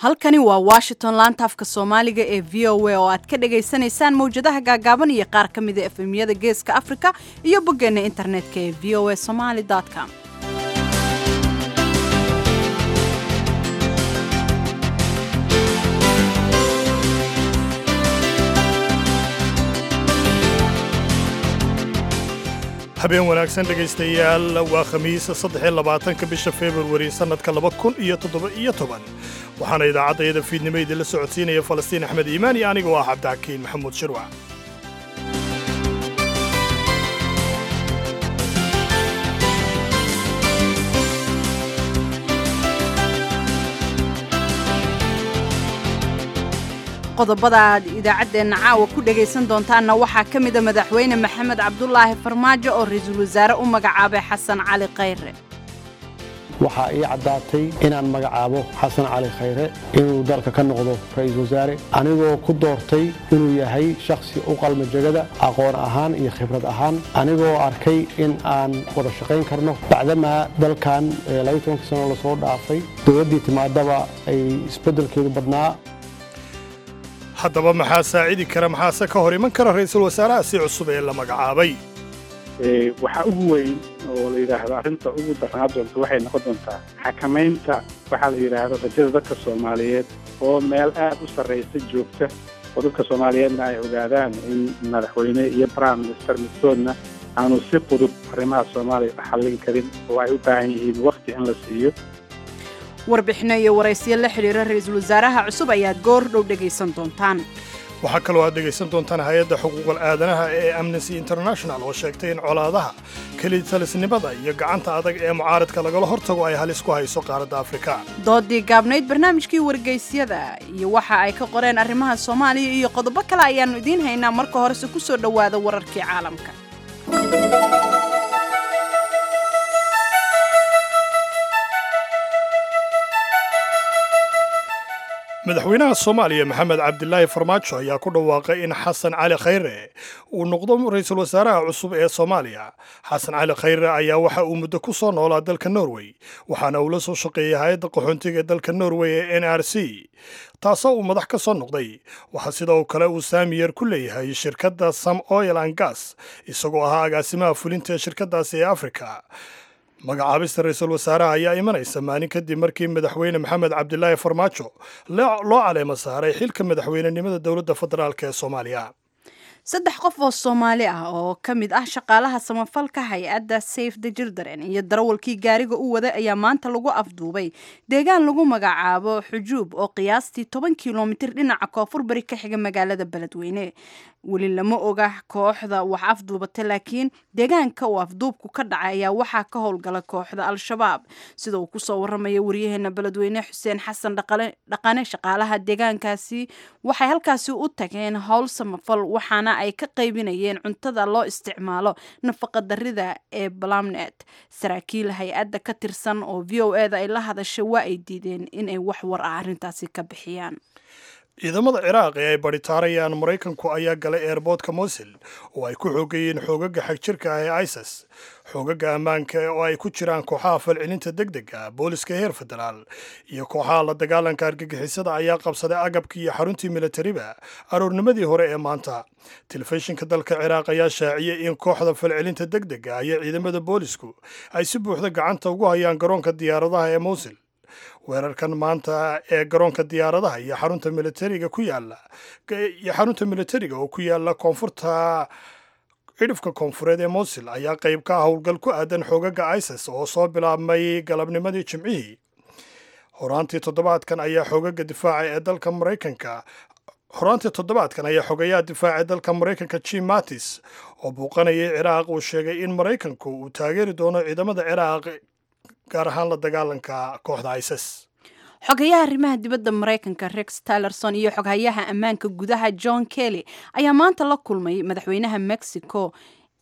halkani waa washington laanta afka soomaaliga ee v o a oo aad ka dhagaysanaysaan mawjadaha gaagaaban iyo qaar ka mida efemyada geeska afrika iyo boggeena internetka ee v o a somaly com habeen wanaagsan dhegaystayaal waa khamiis saddexiyo labaatanka bisha februari sannadka laba kun iyo toddoba-iyo toban waxaana idaacaddayada fiidnimo idinla socodsiinaya falastiin axmed iimaan iyo aniga oo ah cabdixakiin maxamuud shirwac qodobada aad idaacaddeenna caawa ku dhagaysan doontaanna waxaa ka mida madaxweyne maxamed cabdulaahi farmaajo oo ra-iisul wasaare u magacaabay xasan cali khayre waxaa ii caddaatay inaan magacaabo xasan cali khayre inuu dalka ka noqdo ra-iisul wasaare anigoo ku doortay inuu yahay shakhsi u qalma jegada aqoon ahaan iyo khibrad ahaan anigoo arkay in aan wada shaqayn karno bacdamaa dalkan labaiy sano lasoo dhaafay dowladdii timaadaba ay isbeddelkeedu badnaa haddaba maxaa saacidi kara maxaase ka hor iman kara ra'iisul wasaaraha si cusub ee la magacaabay waxaa ugu weyn oo la yidhaahdo arrinta ugu darnaa doonta waxay noqon doontaa xakamaynta waxaa la yidhaahdo rajada dadka soomaaliyeed oo meel aad u sarraysa joogta oo dadka soomaaliyeedna ay ogaadaan in madaxweyne iyo prime minister midkoodna aanu si fudud arrimaha soomaaliya u xallin karin oo ay u baahan yihiin wakhti in la siiyo warbixino iyo waraysiyo la xidhiira ra-iisul wasaaraha cusub ayaad goor dhow dhegaysan doontaan waxaa kaloo aad dhegaysan doontaan hay-adda xuquuqal aadanaha ee amnesty international oo sheegtay in colaadaha kelitalisnimada iyo gacanta adag ee mucaaradka lagala hortago ay halis ku hayso qaaradda afrika doodii gaabnayd barnaamijkii wargaysyada iyo waxa ay ka qoreen arrimaha soomaaliya iyo qodobo kale ayaannu idiin haynaa marka horese ku soo dhowaada wararkii caalamka madaxweynaha soomaaliya maxamed cabdilaahi farmaajo ayaa ku dhawaaqay in xasan cali khayre uu noqdo ra-iisul wasaaraha cusub ee soomaaliya xasan cali khayre ayaa waxa uu muddo ku soo noolaa dalka norway waxaana uu la soo shaqeeyey hay-adda qaxoontiga ee dalka norway ee n r c taasoo uu madax ka soo noqday waxaa sidoo kale uu saamiyer ku leeyahay shirkadda sam oil and gas isagoo ahaa agaasimaha fulinta ee shirkaddaasi ee afrika magacaabista ra-iisul wasaaraha ayaa imanaysa maalin kadib markii madaxweyne maxamed cabdilaahi farmaajo loo caleemo saaray xilka madaxweynenimada dowladda federaalk ee soomaaliya saddex qof oo soomaali ah oo ka mid ah shaqaalaha samafalka hay-adda safe the children iyo darawalkii gaariga u waday ayaa maanta lagu afduubay deegaan lagu magacaabo xujuub oo qiyaastii toban kilomitir dhinaca koonfur bari ka xiga magaalada beledweyne weli lama oga kooxda wax afduubata laakiin deegaanka uu afduubku ka dhacay ayaa waxaa ka howlgala kooxda al-shabaab sida uu kusoo waramaya waryaheena beledweyne xuseen xasan dhaqane shaqaalaha deegaankaasi waxay halkaasi u tageen howl samafal waxaana ay ka qaybinayeen cuntada loo isticmaalo nafaqa darida ee balamnet saraakiil hay-adda ka tirsan oo v o eda ay la hadashay waa ay diideen inay wax war ah arrintaasi ka bixiyaan ciidamada ciraaq ee ay baritaarayaan maraykanku ayaa galay eerboodka mosil oo ay ku xoogayeen xoogaga xagjirka ah ee isis xoogaga ammaanka oo ay ku jiraan kooxaha falcelinta deg dega booliska heer federaal iyo kooxaha la dagaalanka argagixisada ayaa qabsaday agabkii iyo xaruntii militariba aroornimadii hore ee maanta telefishinka dalka ciraaq ayaa shaaciyey in kooxda falcelinta deg dega iyo ciidamada boolisku ay si buuxda gacanta ugu hayaan garoonka diyaaradaha ee mosil weerarkan maanta ee garoonka diyaaradaha iyo xarunta militariga ku yaala iyo xarunta militariga oo ku yaala koonfurta cidhifka koonfureed ee mosil ayaa qayb ka ah howlgal ku aadan xoogaga isis oo soo bilaabmay galabnimadii jimcihii horaantii toddobaadkan ayaa xoogaga difaaca ee dalka maraykanka horaantii toddobaadkan ayaa xogayaha difaaca ee dalka maraykanka jim mattis oo buuqanayay ciraaq uu sheegay in maraykanku uu taageeri doono ciidamada ciraaq gaar ahaan la dagaalanka kooxda isis xogayaha arrimaha dibadda maraykanka rex tillerson iyo xoghayaha ammaanka gudaha john kelly ayaa maanta la kulmay madaxweynaha mexico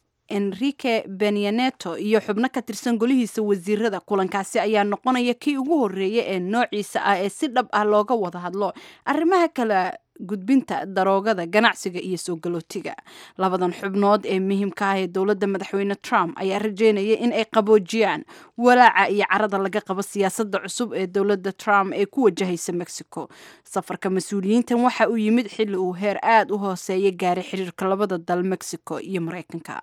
enrique benyaneto iyo xubno ka tirsan golihiisa wasiirada kulankaasi ayaa noqonaya kii ugu horeeya ee noociisa ah ee si dhab ah looga wada hadlo arrimaha kala gudbinta daroogada ganacsiga iyo soo galootiga labadan xubnood ee muhiimka ah ee dowladda madaxweyne trump ayaa rajeynaya in ay qaboojiyaan walaaca iyo carada laga qabo siyaasadda cusub ee dowladda trump ee ku wajahaysa mexico safarka mas-uuliyiintan waxa uu yimid xilli uu heer aada u hooseeya gaaray xiriirka labada dal mexico iyo mareykanka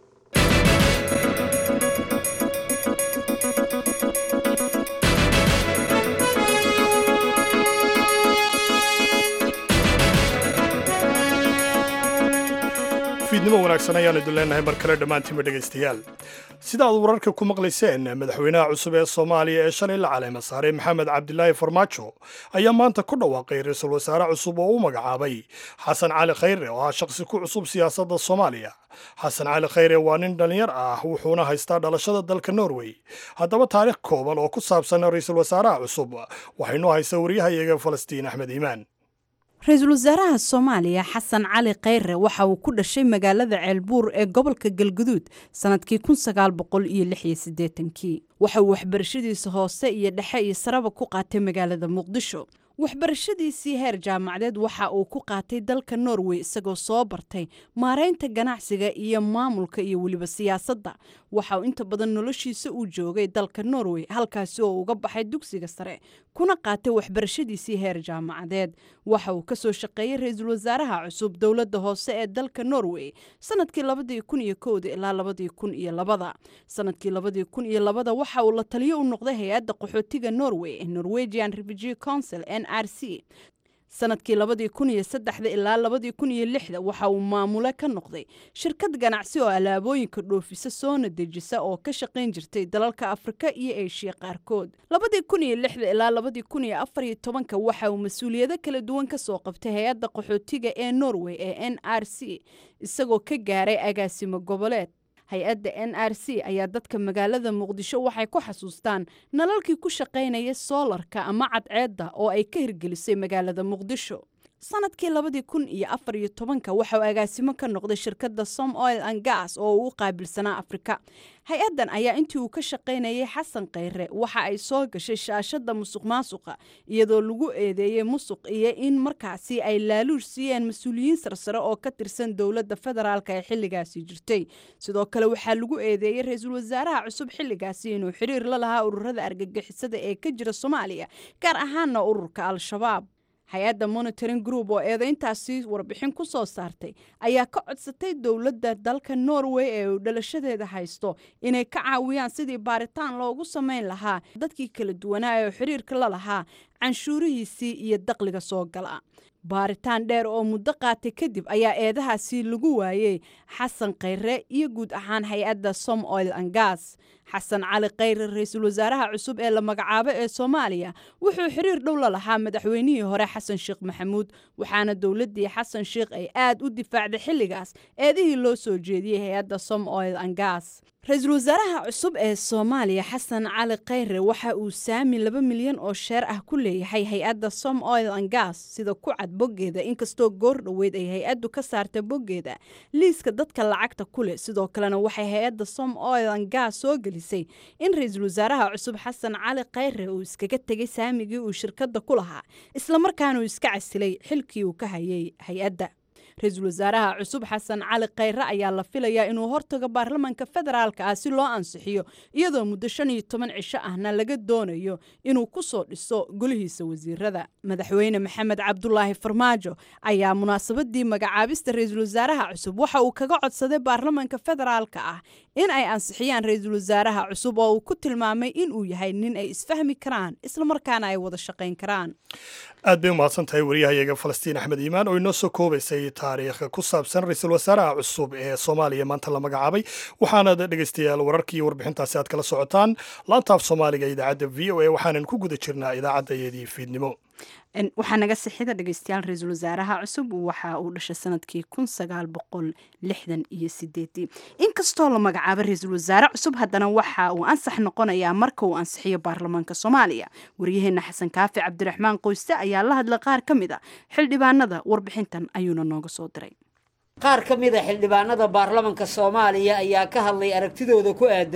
fiidnimo wanaagsan ayaanu idin leenahay mar kale dhammaantiinba dhegaystayaal sida aad wararka ku maqlayseen madaxweynaha cusub ee soomaaliya ee shalay la caleema saaray maxamed cabdilaahi farmaajo ayaa maanta ku dhawaaqay ra-iisul wasaare cusub oo u magacaabay xasan cali khayre oo ah shaqsi ku cusub siyaasadda soomaaliya xasan cali khayre waa nin dhallinyar ah wuxuuna haystaa dhalashada dalka norway haddaba taariikh kooban oo ku saabsan ra-iisul wasaaraha cusub waxaynu haysaa waryahayaga falastiin axmed iimaan ra-iisul wasaaraha soomaaliya xasan cali khayre waxa uu ku dhashay magaalada ceelbuur ee gobolka galguduud sannadkii kun sagaal boqol iyo lix iyo siddeetankii waxa uu waxbarashadiisa hoose iyo dhexe iyo saraba ku qaatay magaalada muqdisho waxbarashadiisii heer jaamacadeed waxa uu ku qaatay dalka norway isagoo soo bartay maareynta ganacsiga iyo maamulka iyo weliba siyaasadda waxa uu inta badan noloshiisa uu joogay dalka norway halkaasi oo uga baxay dugsiga sare kuna qaatay waxbarashadiisii heer jaamacadeed waxa uu kasoo shaqeeyey ra-iisul wasaaraha cusub dowladda hoose ee dalka norway sanadkii labadii kun iyo kowda ilaa labadii kun iyo labada sanadkii labadii kun iyo labada waxa uu la taliyo u noqday hay-adda qaxootiga norway ee norwegian refugee council n r c sanadkii labadii kun iyo saddexda ilaa labadii kun iyo lixda waxa uu maamule ka noqday shirkad ganacsi oo alaabooyinka dhoofisa soona dejisa oo ka shaqayn jirtay dalalka afrika iyo eeshiya qaarkood labadii kun iyo lixda ilaa labadii kun iyo afar iyo tobanka waxa uu mas-uuliyado kala duwan ka soo qabtay hay-adda qaxootiga ee norway ee n r c isagoo ka gaaray agaasimo goboleed hay-adda n r c ayaa dadka magaalada muqdisho waxay ku xasuustaan nalalkii ku shaqaynaya soolarka ama cadceedda oo ay ka hirgelisay magaalada muqdisho sanadkii labadii kun iyo afar iyo tobanka waxa uu agaasimo ka noqday shirkadda som oil and gas oo uu u qaabilsanaa afrika hay-addan ayaa intii uu ka shaqaynayay xasan khayre waxa ay soo gashay shaashadda musuq maasuqa iyadoo lagu eedeeyey musuq iyo in markaasi ay laaluush siiyeen mas-uuliyiin sarsare oo ka tirsan dowladda federaalka ee xilligaasi jirtay sidoo kale waxaa lagu eedeeyey ra-iisul wasaaraha cusub xilligaasi inuu xiriir la lahaa ururada argagixisada ee ka jira soomaaliya gaar ahaana ururka al-shabaab hay-adda monitoring group oo eedeyntaasi warbixin ku soo saartay ayaa ka codsatay dowladda dalka norway ee uu dhalashadeeda haysto inay ka caawiyaan sidii baaritaan loogu samayn lahaa dadkii kala duwanaa ee xiriirka la lahaa canshuurihiisii iyo daqliga soo gala baaritaan dheer oo muddo qaatay kadib ayaa eedahaasi lagu waayey xasan khayre iyo guud ahaan hay-adda som oil and gas xasan cali khayre ra-iisul wasaaraha cusub ee la magacaabo ee soomaaliya wuxuu xiriir dhow la lahaa madaxweynihii hore xasan sheekh maxamuud waxaana dowladdii xasan sheekh ay aad u difaacday xilligaas eedihii loo soo jeediyey hay-adda som oil and gas ra-iisul wasaaraha cusub ee soomaaliya xasan cali khayre waxa uu saami laba milyan oo sheer ah ku leeyahay hay-adda som oil and gas sida ku cad boggeeda inkastoo goor dhoweyd ay hay-addu ka saartay boggeeda liiska dadka lacagta ku leh sidoo kalena waxay hay-adda som oil and gas soo gelisay in ra-iisul wasaaraha cusub xasan cali khayre uu iskaga tegay saamigii uu shirkadda ku lahaa islamarkaana uu iska casilay xilkii uu ka hayay hay-adda ra-iisul wasaaraha cusub xasan cali khayre ayaa la filayaa inuu hortago baarlamanka federaalka ah si loo ansixiyo iyadoo muddo shan iyo toban cisho ahna laga doonayo inuu ku soo dhiso golihiisa wasiirada madaxweyne maxamed cabdulaahi farmaajo ayaa munaasabadii magacaabista ra-iisul wasaaraha cusub waxa uu kaga codsaday baarlamanka federaalka ah in ay ansixiyaan ra-iisul wasaaraha cusub oo uu ku tilmaamay inuu yahay nin ay isfahmi karaan islamarkaana ay wada shaqayn karaan aad bay umahadsan tahay waryahayaga falastiin axmed iimaan oo inoo soo koobaysay taariikh ku saabsan ra-iisul wasaaraha cusub ee soomaaliya maanta la magacaabay waxaana dhegaystayaal wararkii iyo warbixintaasi aad kala socotaan laantaaf soomaaliga idaacadda v o a waxaanan ku guda jirnaa idaacaddayeedii fiidnimo waxaa naga sixida dhegeystayaal ra-iisul wasaaraha cusub waxa uu dhashay sanadkii kun sagaal boqol lixdan iyo sideedii inkastoo la magacaabo ra-iisul wasaare cusub haddana waxa uu ansax noqonayaa marka uu ansixiyo baarlamaanka soomaaliya waryaheena xasan kaafi cabdiraxmaan qoyste ayaa la hadlay qaar ka mid a xildhibaanada warbixintan ayuuna nooga soo diray qaar ka mid a xildhibaanada baarlamanka soomaaliya ayaa ka hadlay aragtidooda ku aadan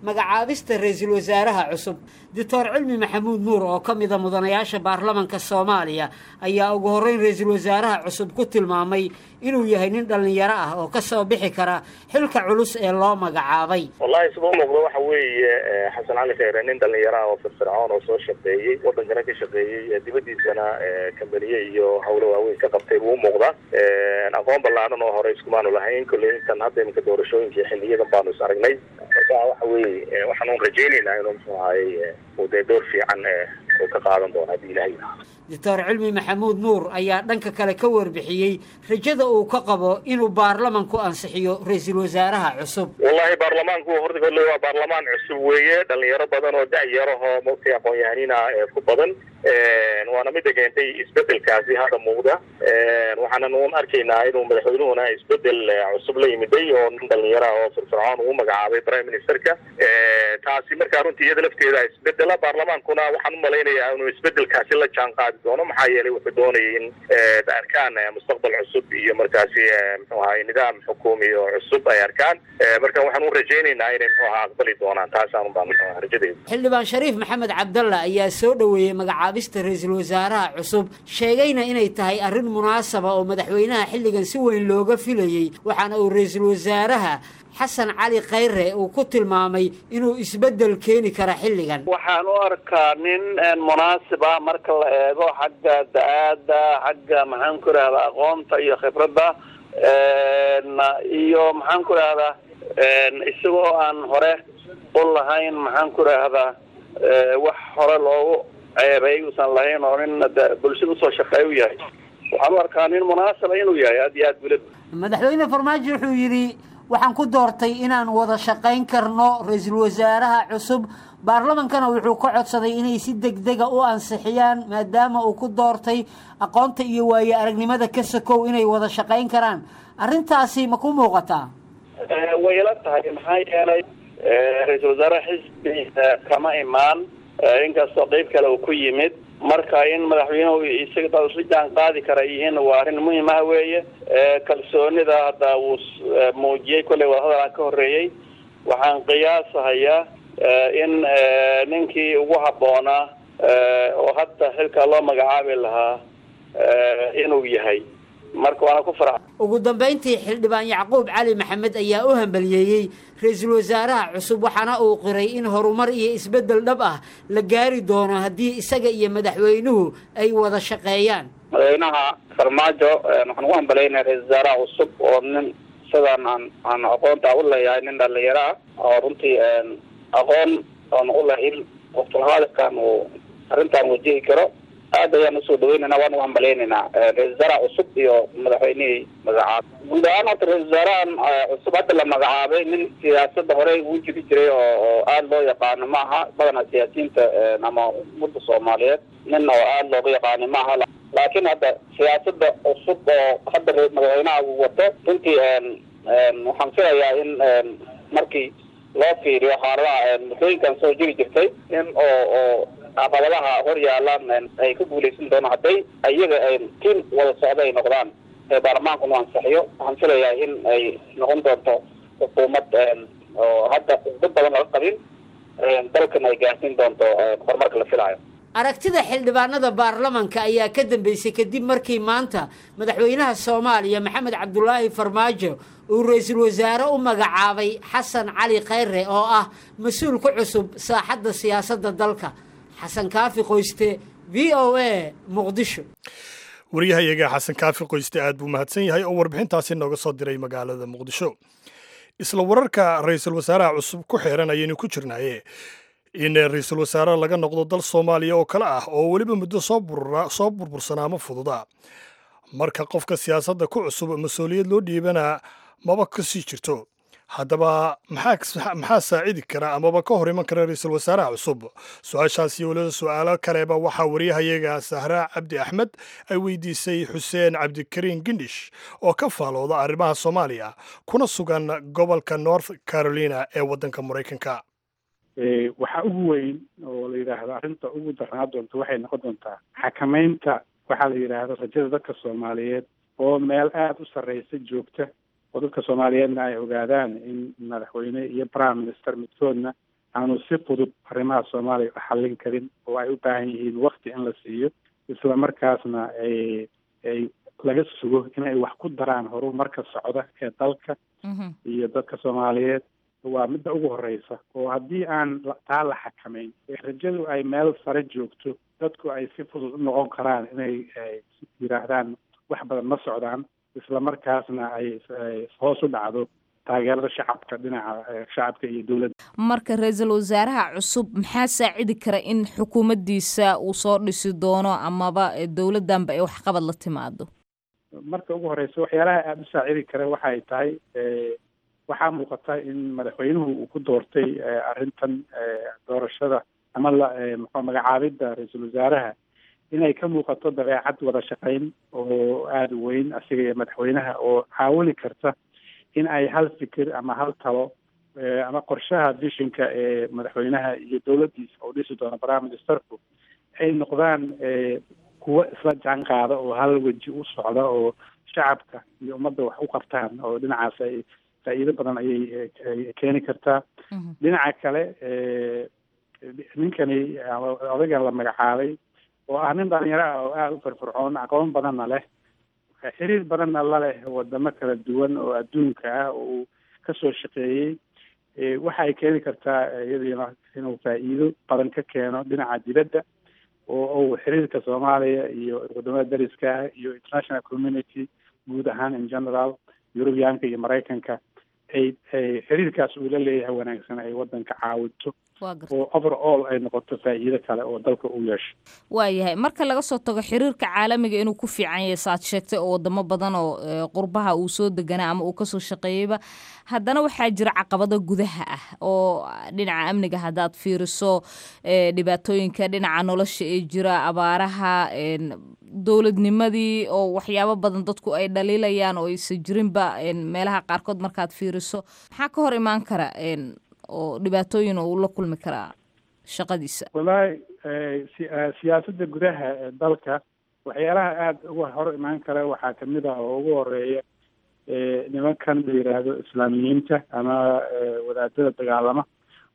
magacaabista ra-iisul wasaaraha cusub doctor cilmi maxamuud nuur oo ka mida mudanayaasha baarlamanka soomaaliya ayaa ugu horreyn ra-iisul wasaaraha cusub ku tilmaamay inuu yahay nin dhallinyaro ah oo kasoo bixi kara xilka culus ee loo magacaabay wallahi sida u muuqda waxa weeye xasan cali kheyre nin dhallinyaro ah oo firfircoon oo soo shaqeeyey wadankana ka shaqeeyey dibadiisana kambaniye iyo howlo waaweyn ka qabtay buu umuuqdaa aqoon ballaaran oo hore iskumaanu lahayn kolley intan hadda iminka doorashooyinkii xiliyadan baanu is aragnay marka waxa weeye waxaan un rajaynaynaa inuu muxuu ahaye uu dee door fiican uu ka qaadan doono haddii ilahay doctor cilmi maxamuud nuur ayaa dhanka kale ka warbixiyey rajada uu ka qabo inuu baarlamanku ansixiyo ra-iisul wasaaraha cusub wallahi baarlamaanku horta kolle waa baarlamaan cusub weeye dhalinyaro badan oo da-yarahoo mogtay aqoon-yahanina ku badan waana mida keentay isbedelkaasi hadda muuqda waxaanan un arkaynaa inuu madaxweynuhuna isbedel cusub la yimiday oo nin dhalinyaro ah oo firfircoon uu magacaabay prime ministerka taasi markaa runtii iyada lafteeda isbedela baarlamaankuna waxaan umalaynayaa inuu isbedelkaasi la jaan qaadi doono maxaa yeelay wuxuu doonayay in arkaan mustaqbal cusub iyo markaasi muxuu ahay nidaam xukuumi oo cusub ay arkaan marka waxaan u rajaynaynaa inay muxuu ahaa aqbali doonaan taasaan baan rajadeeda xildhibaan shariif maxamed cabdalla ayaa soo dhoweeyey magacaabista ra-iisul wasaaraha cusub sheegayna inay tahay arrin munaasaba oo madaxweynaha xilligan si weyn looga filayey waxaana uu ra-iisul wasaaraha xasan cali khayre uu ku tilmaamay inuu isbeddel keeni kara xilligan waxaan u arkaa nin munaasib ah marka la eego xagga da-aada xagga maxaan ku idhahdaa aqoonta iyo khibradda iyo maxaan ku idhahdaa isagoo aan hore u lahayn maxaan ku idhaahdaa wax hore loogu ceebay uusan lahayn oo nin bulshada usoo shaqeey u yahay waxaan u arkaa nin munaasaba inuu yahay aad iyo aad weliba madaxweyne farmaajo wuxuu yidhi waxaan ku doortay inaan wada shaqayn karno ra-iisul wasaaraha cusub baarlamankana wuxuu ka codsaday inay si degdega u ansixiyaan maadaama uu ku doortay aqoonta iyo waaye aragnimada ka sakow inay wada shaqayn karaan arrintaasi ma ku muuqataa way ila tahay maxaa yeelay ra-iisul wasaaraha xisbi kama imaan inkastoo qeyb kale uu ku yimid marka in madaxweynuhu isaga dad isla jaan qaadi kara yihiin waa arrin muhiim ah weeye kalsoonida hadda uu muujiyey kolley wadahadal aan ka horreeyey waxaan qiyaasahayaa in ninkii ugu habboonaa oo hadda xilka loo magacaabi lahaa inuu yahay marka waana ku farxa ugu dambayntii xildhibaan yacquub cali maxamed ayaa u hambaliyeeyey ra-iisul wasaaraha cusub waxaana uu qiray in horumar iyo isbeddel dhab ah la gaari doono haddii isaga iyo madaxweynuhu ay wada shaqeeyaan madaxweynaha farmaajo waxaan ugu hambalaynaya ra-isul wasaaraha cusub oo nin sidaan aan aan aqoonta u leeyahay nin dhalinyaro ah oo runtii aqoon oon u lahayn waqtulhaadirkan uu arrintan wajihi karo aad ayaan usoo dhaweynayna waan u hambalaynaynaa ra-isul wasaaraha cusub iyo madaxweynihii magacaabay guud ahaan horta ra-isul wasaarahan cusub hadda la magacaabay nin siyaasadda horey uu jiri jiray oo oo aada loo yaqaano ma aha badanaa siyaasiyiinta ama ummadda soomaaliyeed nin oo aada looga yaqaano ma aha laakiin hadda siyaasadda cusub oo hadda madaxweynaha uu wato runtii waxaan filayaa in markii loo fiiriyo xaaladaha muddooyinkan soo jiri jirtay in oo oo caqabadaha hor yaalaan ay ka guuleysan doonaan hadday iyaga tiim wada socda ay noqdaan ee baarlamaankuna ansixiyo waxaan filayaa in ay noqon doonto xukuumad oo hadda dad badan laga qabin dalkan ay gaarsiin doonto horumarka la filayo aragtida xildhibaanada baarlamanka ayaa ka dambeysay kadib markii maanta madaxweynaha soomaaliya maxamed cabdulaahi farmaajo uu ra-iisul wasaare u magacaabay xasan cali khayre oo ah mas-uul ku cusub saaxadda siyaasadda dalka xasan kaafi qoyste v o a muqdisho waryahayaga xasan kaafi qoyste aad buu mahadsan yahay oo warbixintaasi nooga soo diray magaalada muqdisho isla wararka ra-iisul wasaaraha cusub ku xeeran ayaynu ku jirnaaye in ra-iisul wasaare laga noqdo dal soomaaliya oo kale ah oo weliba muddo soo burbursanaa ma fududa marka qofka siyaasadda ku cusub mas-uuliyad loo dhiibanaa maba ka sii jirto haddaba maxaa saacidi kara amaba ka hor iman kara ra-iisul wasaaraha cusub su-aashaas iyo weliba su-aalo kaleba waxaa wariyahayaga sahraa cabdi axmed ay weydiisay xuseen cabdikariin gindish oo ka faalooda arrimaha soomaaliya kuna sugan gobolka north carolina ee waddanka maraykanka waxaa ugu weyn oo la yidhaahdo arrinta ugu darnaa doonta waxay noqon doontaa xakamaynta waxaa la yidhaahdo rajada dadka soomaaliyeed oo meel aada u sarreysa joogta oo dadka soomaaliyeedna ay ogaadaan in madaxweyne iyo prime minister midkoodna aanu si fudud arrimaha soomaaliya u xallin karin oo ay u baahan yihiin wakti in la siiyo isla markaasna ay ay laga sugo inay wax ku daraan horumarka socda ee dalka iyo dadka soomaaliyeed waa midda ugu horeysa oo haddii aan taa la xakamayn rajadu ay meel sare joogto dadku ay si fudud u noqon karaan inay yidhaahdaan wax badan ma socdaan isla markaasna ay hoos u dhacdo taageerada shacabka dhinaca shacabka iyo dowladda marka ra-iisul wasaaraha cusub maxaa saacidi kara in xukuumaddiisa uu soo dhisi doono amaba dowladdanba ay waxqabad la timaado marka ugu horeysa waxyaalaha aada u saacidi kara waxay tahay waxaa muuqata in madaxweynuhu uu ku doortay arrintan doorashada ama la muxuu magacaabidda ra-iisul wasaaraha inay ka muuqato dabeecad wada shaqayn oo aada u weyn asiga iyo madaxweynaha oo caawini karta in ay hal fikir ama hal talo ama qorshaha vishinka ee madaxweynaha iyo dowladdiisa oo dhisi doono prime ministerku ay noqdaan kuwo isla jaan qaada oo hal weji u socda oo shacabka iyo ummadda wax u qabtaan oo dhinacaas ay faa'iido badan ayay keeni kartaa dhinaca kale ninkani odagan la magacaabay oo ah nin dhalinyaro ah oo aada u firfircoon aqoon badanna leh xiriir badanna la leh wadamo kala duwan oo adduunka ah oo uu kasoo shaqeeyey waxa ay keeni kartaa iyadiina inuu faa'iido badan ka keeno dhinaca dibadda oo uu xiriirka soomaaliya iyo wadamada dariska ah iyo international community guud ahaan in general yurubiyaanka iyo maraykanka ay xiriirkaas uu la leeyahay wanaagsan ay wadanka caawinto oo overall ay noqoto faa'iido kale oo dalka u yeesho waayahay marka laga soo tago xiriirka caalamiga inuu ku fiican yahay saaad sheegtay oo wadamo badan oo qurbaha uu soo deganaa ama uu kasoo shaqeeyeyba haddana waxaa jira caqabado gudaha ah oo dhinaca amniga haddaad fiiriso dhibaatooyinka dhinaca nolosha ee jira abaaraha dowladnimadii oo waxyaabo badan dadku ay dhaliilayaan oo aysan jirinba meelaha qaarkood markaad fiiriso maxaa ka hor imaan kara oo dhibaatooyin uu la kulmi karaa shaqadiisa wallaahi siyaasadda gudaha ee dalka waxyaalaha aada uga hor imaan kara waxaa kamid ah oo ugu horeeya nimankan la yidhaahdo islaamiyiinta ama wadaadada dagaalama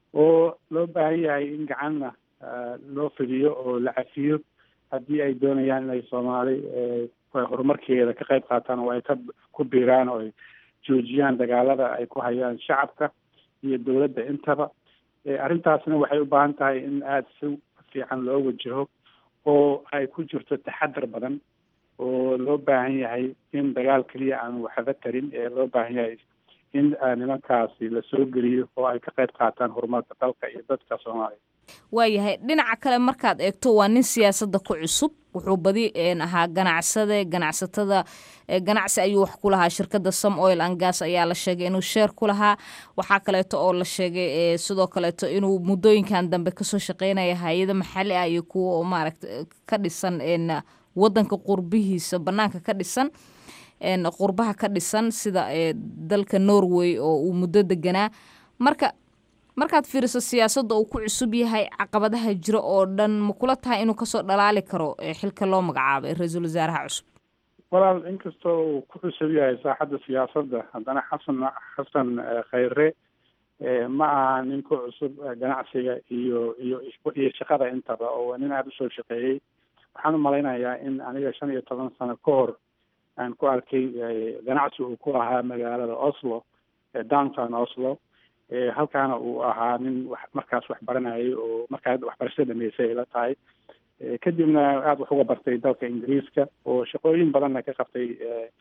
oo loo baahan yahay in gacanna loo fidiyo oo la cafiyo haddii ay doonayaan inay soomaali horumarkeeda ka qayb qaataan oo ay ka ku biiraan oo ay joojiyaan dagaalada ay ku hayaan shacabka iyo dowladda intaba arrintaasna waxay u baahan tahay in aada si fiican loo wajaho oo ay ku jirto taxadar badan oo loo baahan yahay in dagaal keliya aan waxba tarin ee loo baahan yahay in nimankaasi lasoo geliyo oo ay ka qayb qaataan horumarka dalka iyo dadka soomaaliya waayahay dhinaca kale markaad eegto waa nin siyaasadda ku cusub wuxuu badi ahaa ganacsade ganacsatada ganacsi ayuu wax ku lahaa shirkadda some oil and gas ayaa la sheegay inuu sheer ku lahaa waxaa kaleeto oo la sheegay sidoo kaleeto inuu muddooyinkan dambe kasoo shaqeynaya hay-ada maxalli ah iyo kuwa oo maaragta ka dhisan wadanka qurbihiisa banaanka ka dhisan qurbaha ka dhisan sida dalka norway oo uu muddo deganaa marka markaad fiiriso siyaasadda uu ku cusub yahay caqabadaha jiro oo dhan ma kula tahay inuu kasoo dhalaali karo xilka loo magacaabay ra-iisul wasaaraha cusub walaal inkastoo uu ku cusub yahay saaxadda siyaasadda haddana xasan xasan khayre ma aha nin ku cusub ganacsiga iyo iyo iyo shaqada intaba oo nin aada usoo shaqeeyey waxaan u malaynayaa in aniga shan iyo toban sano ka hor aan ku arkay ganacsi uu ku lahaa magaalada oslo downtown oslo halkaana uu ahaa nin wax markaas wax baranayay oo markaa waxbarashada dhameysay ay la tahay kadibna aada wax uga bartay dalka ingiriiska oo shaqooyin badanna ka qabtay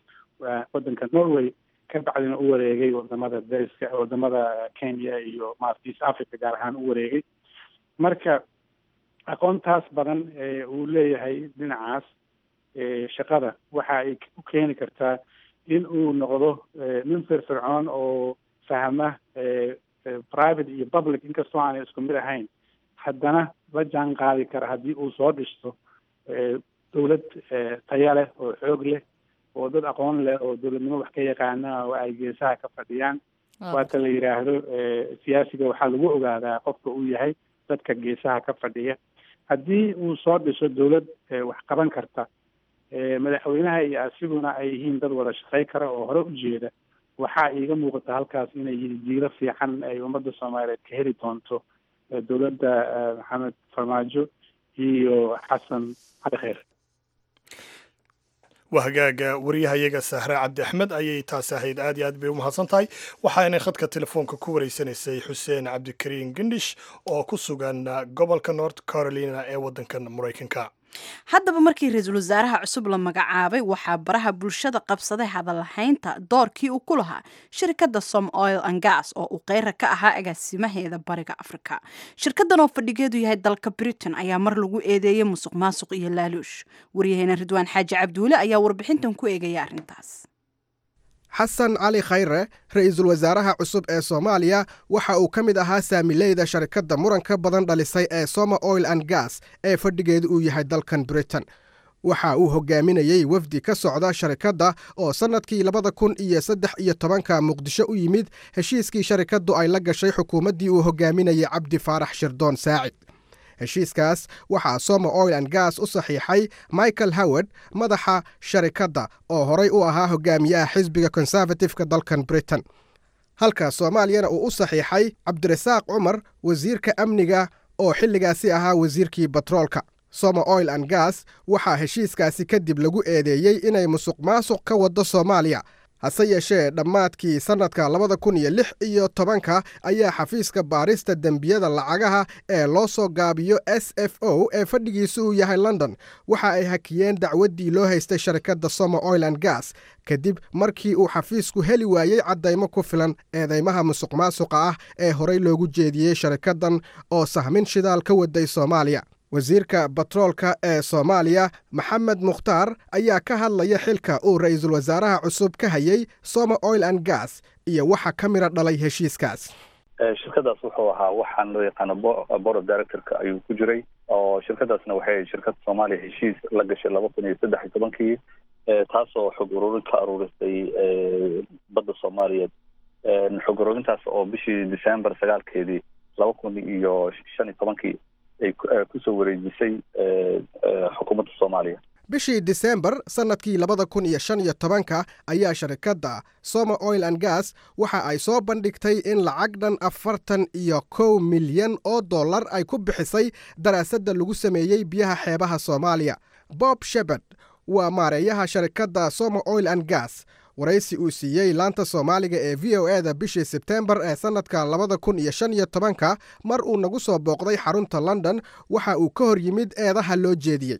waddanka norway ka bacdina u wareegay wadamada dariska wadamada kenya iyo maarata east africa gaar ahaan u wareegay marka aqoontaas badan uu leeyahay dhinacaas shaqada waxa ay u keeni kartaa in uu noqdo nin firfircoon oo fahma private iyo public inkastoo aanay isku mid ahayn haddana la jaan qaadi kara haddii uu soo dhisto dowlad taya leh oo xoog leh oo dad aqoon leh oo dowladnimo wax ka yaqaana oo ay geesaha ka fadhiyaan waata la yidhaahdo siyaasiga waxaa lagu ogaadaa qofka uu yahay dadka geesaha ka fadhiya haddii uu soo dhiso dowlad wax qaban karta madaxweynaha iyo asiguna ay yihiin dad wada shaqey kara oo hore u jeeda waxaa iiga muuqata halkaas inay yihiin jiilo fiican ay ummadda soomaaliyeed ka heli doonto dowladda maxamed farmaajo iyo xasan cali kheyr waa hagaaga wariyahayaga sahre cabdi axmed ayay taasi ahayd aad iyo aad bay u mahadsan tahay waxaanay khadka telefoonka ku wareysanaysay xuseen cabdikariin gendhish oo ku sugan gobolka north carolina ee waddankan maraykanka haddaba markii ra-iisul wasaaraha cusub la magacaabay waxaa baraha bulshada qabsaday hadalhaynta doorkii uu ku lahaa shirkadda som oil and gas oo uu keyra ka ahaa agaasimaheeda bariga afrika shirkaddan oo fadhigeedu yahay dalka britain ayaa mar lagu eedeeyey musuq maasuq iyo laaluush waryaheena ridwaan xaaji cabduule ayaa warbixintan ku eegaya arrintaas xasan cali khayre ra-iisul wasaaraha cusub ee soomaaliya waxa uu ka mid ahaa saamileyda sharikadda muranka badan dhalisay ee soma oil and gas ee fadhigeedu uu yahay dalkan britain waxa uu hogaaminayey wafdi ka socda sharikadda oo sannadkii labada kun iyo saddex iyo tobanka muqdisho u yimid heshiiskii sharikaddu ay la gashay xukuumaddii uu hogaaminayay cabdi faarax shirdoon saacid heshiiskaas waxaa soma oil and gas u saxiixay michael howard madaxa sharikadda oo horay u ahaa hogaamiyaha xisbiga konservatifeka dalkan britain halka soomaaliyana uu u saxiixay cabdirasaaq cumar wasiirka amniga oo xilligaasi ahaa wasiirkii batroolka soma oil and gas waxaa heshiiskaasi kadib lagu eedeeyey inay musuq maasuq ka waddo soomaaliya hase yeeshee dhammaadkii sannadka labada kun iyo lix iyo tobanka ayaa xafiiska baarista dembiyada lacagaha ee loo soo gaabiyo s f o ee fadhigiisu uu yahay london waxa ay hakiyeen dacwaddii loo haystay sharikadda soma oil and gas kadib markii uu xafiisku heli waayey caddaymo ku filan eedeymaha musuq maasuqa ah ee horey loogu jeediyey sharikaddan oo sahmin shidaal ka waday soomaaliya wasiirka batroolka ee soomaaliya maxamed mukhtaar ayaa ka hadlaya xilka uu ra'iisul wasaaraha cusub ka hayay soma oil and gas iyo waxa ka midha dhalay heshiiskaas shirkadaas wuxuu ahaa waxaan loo yaqaano board of directorka ayuu ku jiray oo shirkadaasna waxay shirkadda soomaaliya heshiis la gashay laba kun iyo saddex iyo tobankii taasoo xog ururin ka aruurisay badda soomaaliyeed xog ururintaas oo bishii december sagaalkeedii laba kun iyo shan iyo tobankii ay kusoo wareejisay xukuumadda soomaaliya bishii disembar sannadkii labada kun iyo shan iyo tobanka ayaa sharikadda soma oil and gas waxa ay soo bandhigtay in lacag dhan afartan iyo kow milyan oo dollar ay ku bixisay daraasadda lagu sameeyey biyaha xeebaha soomaaliya bob shebard waa maareeyaha sharikadda soma oil and gas waraysi uu siiyey laanta soomaaliga ee v o eda bishii sebteembar ee sannadka labada kun iyo shan iyo tobanka mar uu nagu soo booqday xarunta london waxa uu ka hor yimid eedaha loo jeediyey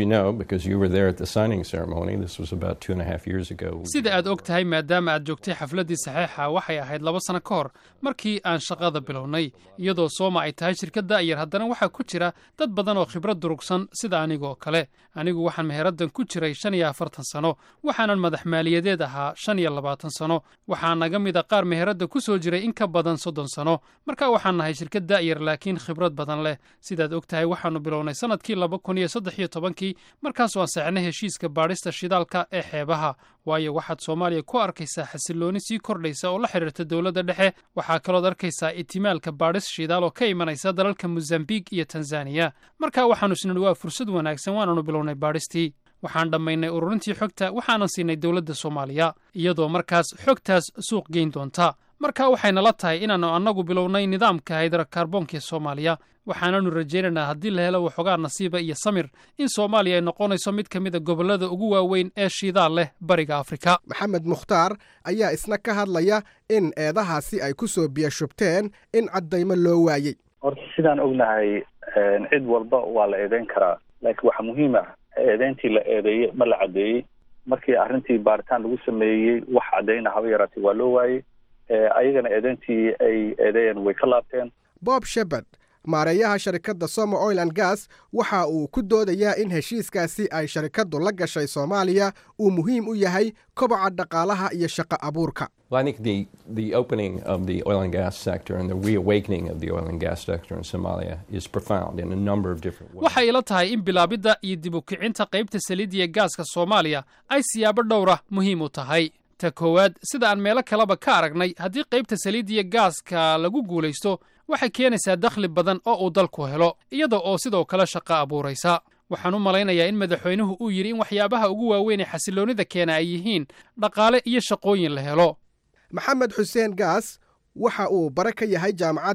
sida aad og tahay maadaama aad joogtay xafladdii saxeixa waxay ahayd laba sano ka hor markii aan shaqada bilownay iyadoo sooma ay tahay shirkadda yar haddana waxaa ku jira dad badan oo khibrad durugsan sida anigoo kale anigu waxaan meheraddan ku jiray shan iyo afartan sano waxaanan madax maaliyadeed ahaa shan iyo labaatan sano waxaa naga mid a qaar meheradda ku soo jiray in ka badan soddon sano marka waxaan nahay shirkad da'yar laakiin khibrad badan leh sidaad og tahay waxaannu bilownay sannadkii laba kun iyo saddex iyo tobankii markaasoo aan saxnay heshiiska baadhista shidaalka ee xeebaha waayo waxaad soomaaliya ku arkaysaa xasillooni sii kordhaysa oo la xidhiirta dowladda dhexe waxaa kalood arkaysaa itimaalka baadhis shidaal oo ka imanaysa dalalka mosambiik iyo tanzaniya markaa waxaannu isnidhi waa fursad wanaagsan waananu bilownay baadhistii waxaan dhammaynay ururintii xogta waxaanan siinay dowladda soomaaliya iyadoo markaas xogtaas suuq geyn doonta marka waxaynala tahay inaannu annagu bilownay nidaamka haydarakaarboonka ee soomaaliya waxaananu rajaynaynaa haddii la helo waxoogaa nasiiba iyo samir in soomaaliya ay noqonayso mid ka mid a gobollada ugu waaweyn ee shidaal leh bariga afrika maxamed mukhtaar ayaa isna ka hadlaya in eedahaasi ay ku soo biyashubteen in caddaymo loo waayey horta sidaan ognahay cid walba waa la eedeyn karaa laakiin waxaa muhiim ah eedeyntii la eedeeyey ma la caddeeyey markii arrintii baaritaan lagu sameeyey wax caddayna haba yaraatee waa loo waayey ayagana eedeyntii ay eedeeyeen way ka laabteen bob shebard maareeyaha sharikadda soma oil and gas waxa uu ku doodayaa in heshiiskaasi ay sharikaddu la gashay soomaaliya uu muhiim u yahay koboca dhaqaalaha iyo shaqo abuurka Well, I think the, the opening of the oil and gas sector and the reawakening of the oil and gas sector in Somalia is profound in a number of different ways. waxay ila tahay in bilaabidda iyo dib u kicinta qaybta saliidiya gaaska soomaaliya ay siyaabo dhowra muhiim u tahay ta koowaad sida aan meelo kaleba ka aragnay haddii qaybta saliidiya gaaska lagu guulaysto waxay keenaysaa dakhli badan oo uu dalku helo iyada oo sidoo kale shaqo abuuraysa waxaan u malaynayaa in madaxweynuhu uu yidhi in waxyaabaha ugu waaweyn ee xasilloonnida keena ay yihiin dhaqaale iyo shaqooyin la helo maxamed xuseen gaas waxa uu bare ka yahay jaamacadda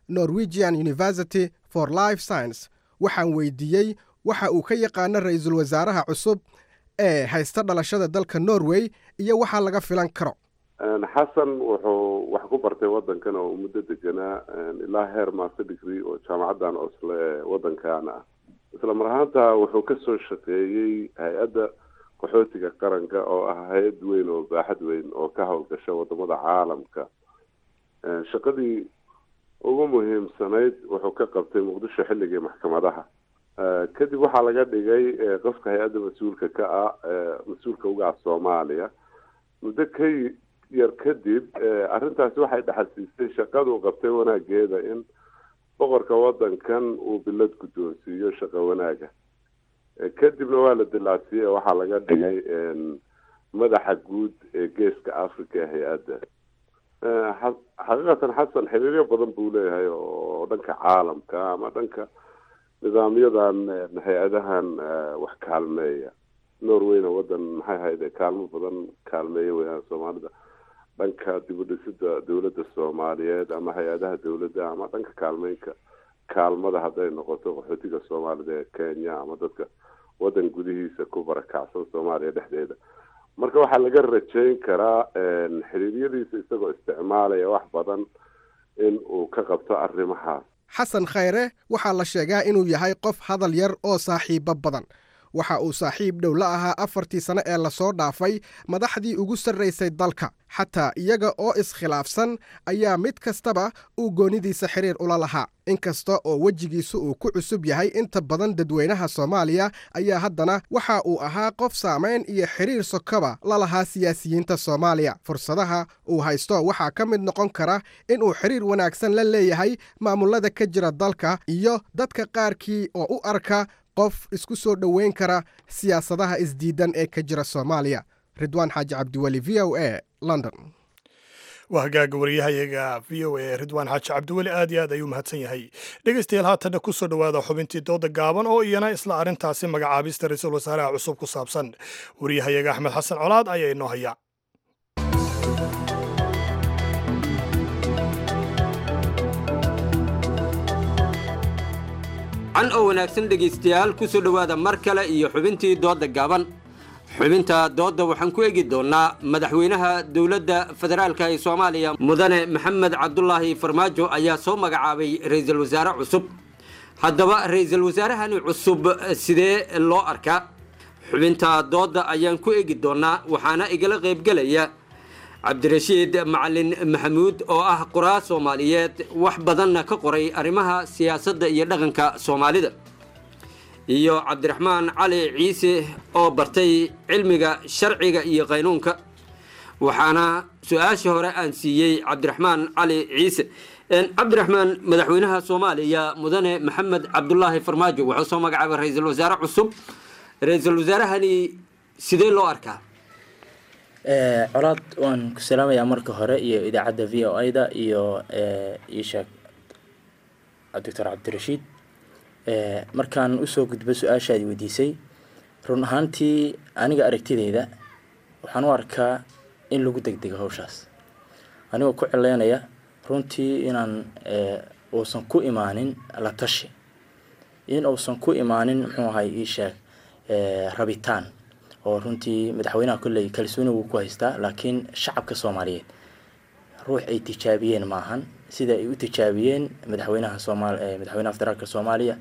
norwegian university for life science waxaan weydiiyey waxa uu ka yaqaano ra-iisul wasaaraha cusub ee haysta dhalashada dalka norway iyo waxa laga filan karo xasan wuxuu wax ku bartay wadankan oo muddo deganaa ilaa heer master degree oo jaamacaddan osle ee wadankaana ah isla mar ahaanta wuxuu kasoo shaqeeyey hay-adda qaxootiga qaranka oo ah hay-ad weyn oo baaxad weyn oo ka howlgasha wadamada caalamka shaqadii ugu muhiimsanayd wuxuu ka qabtay muqdisho xilligii maxkamadaha kadib waxaa laga dhigay qofka hay-adda mas-uulka ka ah mas-uulka uga ah soomaaliya muddo ka yar kadib arrintaasi waxay dhaxalsiisay shaqadu qabtay wanaageeda in boqorka wadankan uu bilad guddoonsiiyo shaqo wanaaga kadibna waa la dilaacsiiyey oo waxaa laga dhigay madaxa guud ee geeska africa ee hay-adda xaqiiqatan xasan xiriiryo badan buu leeyahay oo dhanka caalamka ama dhanka nidaamyadan hay-adahan wax kaalmeeya norwayna wadan maxay ahayd kaalmo badan kaalmeeya weyaan soomaalida dhanka dibudhisida dowladda soomaaliyeed ama hay-adaha dowladda ama dhanka kaalmeynka kaalmada hadday noqoto qaxootiga soomaalida ee kenya ama dadka wadan gudihiisa ku barakacsan soomaaliya dhexdeeda marka waxaa laga rajayn karaa xiriiryadiisa isagoo isticmaalaya wax badan in uu ka qabto arrimahaas xasan khayre waxaa la sheegaa inuu yahay qof hadal yar oo saaxiibo badan waxa uu saaxiib dhow la ahaa afartii sane ee lasoo dhaafay madaxdii ugu sarraysay dalka xataa iyaga oo iskhilaafsan ayaa mid kastaba uu goonidiisa xiriir ula lahaa inkasta oo wejigiisu uu ku cusub yahay inta badan dadweynaha soomaaliya ayaa haddana waxa uu ahaa qof saamayn iyo xiriir sokaba la lahaa siyaasiyiinta soomaaliya fursadaha uu haysto waxaa ka mid noqon kara inuu xiriir wanaagsan la leeyahay maamulada ka jira dalka iyo dadka qaarkii oo u arka qof isku soo dhoweyn kara siyaasadaha isdiidan ee ka jira soomaaliya ridwaan xaaji cabdiweli v o a london waa hagaaga wariyahayaga v o a ridwaan xaaji cabdiweli aad iyo aad ayuu mahadsan yahay dhegeystayaal haatanna ku soo dhowaada xubintii dooda gaaban oo iyana isla arrintaasi magacaabista ra-iisul wasaaraha cusub ku saabsan wariyahayaga axmed xasan colaad ayaa inoo haya can oo wanaagsan dhegaystayaal ku soo dhowaada mar kale iyo xubintii doodda gaaban xubinta doodda waxaan ku egi doonnaa madaxweynaha dowladda federaalka ee soomaaliya mudane maxamed cabdulaahi farmaajo ayaa soo magacaabay ra-iisul wasaare cusub haddaba ra-iisul wasaarahani cusub sidee loo arkaa xubinta doodda ayaan ku egi doonnaa waxaana igala qaybgelaya cabdirashiid macalin maxamuud oo ah qoraa soomaaliyeed wax badanna ka qoray arrimaha siyaasadda iyo dhaqanka soomaalida iyo cabdiraxmaan cali ciise oo bartay cilmiga sharciga iyo qaynuunka waxaana su-aashii hore aan siiyey cabdiraxmaan cali ciise cabdiraxmaan madaxweynaha soomaaliya mudane maxamed cabdulaahi farmaajo wuxuu soo magacaabay ra-iisul wasaare cusub ra-iisul wasaarahani sidee loo arkaa colaad waan ku salaamayaa marka hore iyo idaacadda v o a da iyo isheeg doctor cabdirashiid markaan usoo gudbo su-aashaadi weydiisay run ahaantii aniga aragtideyda waxaan u arkaa in lagu degdego hawshaas anigoo ku cileynaya runtii inaan uusan ku imaanin la tashi in uusan ku imaanin muxuu ahay iisheeg rabitaan oo runtii madaxweynaha kolley kalsooni wuu ku haystaa laakiin shacabka soomaaliyeed ruux ay tijaabiyeen maahan sida ay u tijaabiyeen madaxweynaha soomaal madaxweynaha federaalka soomaaliya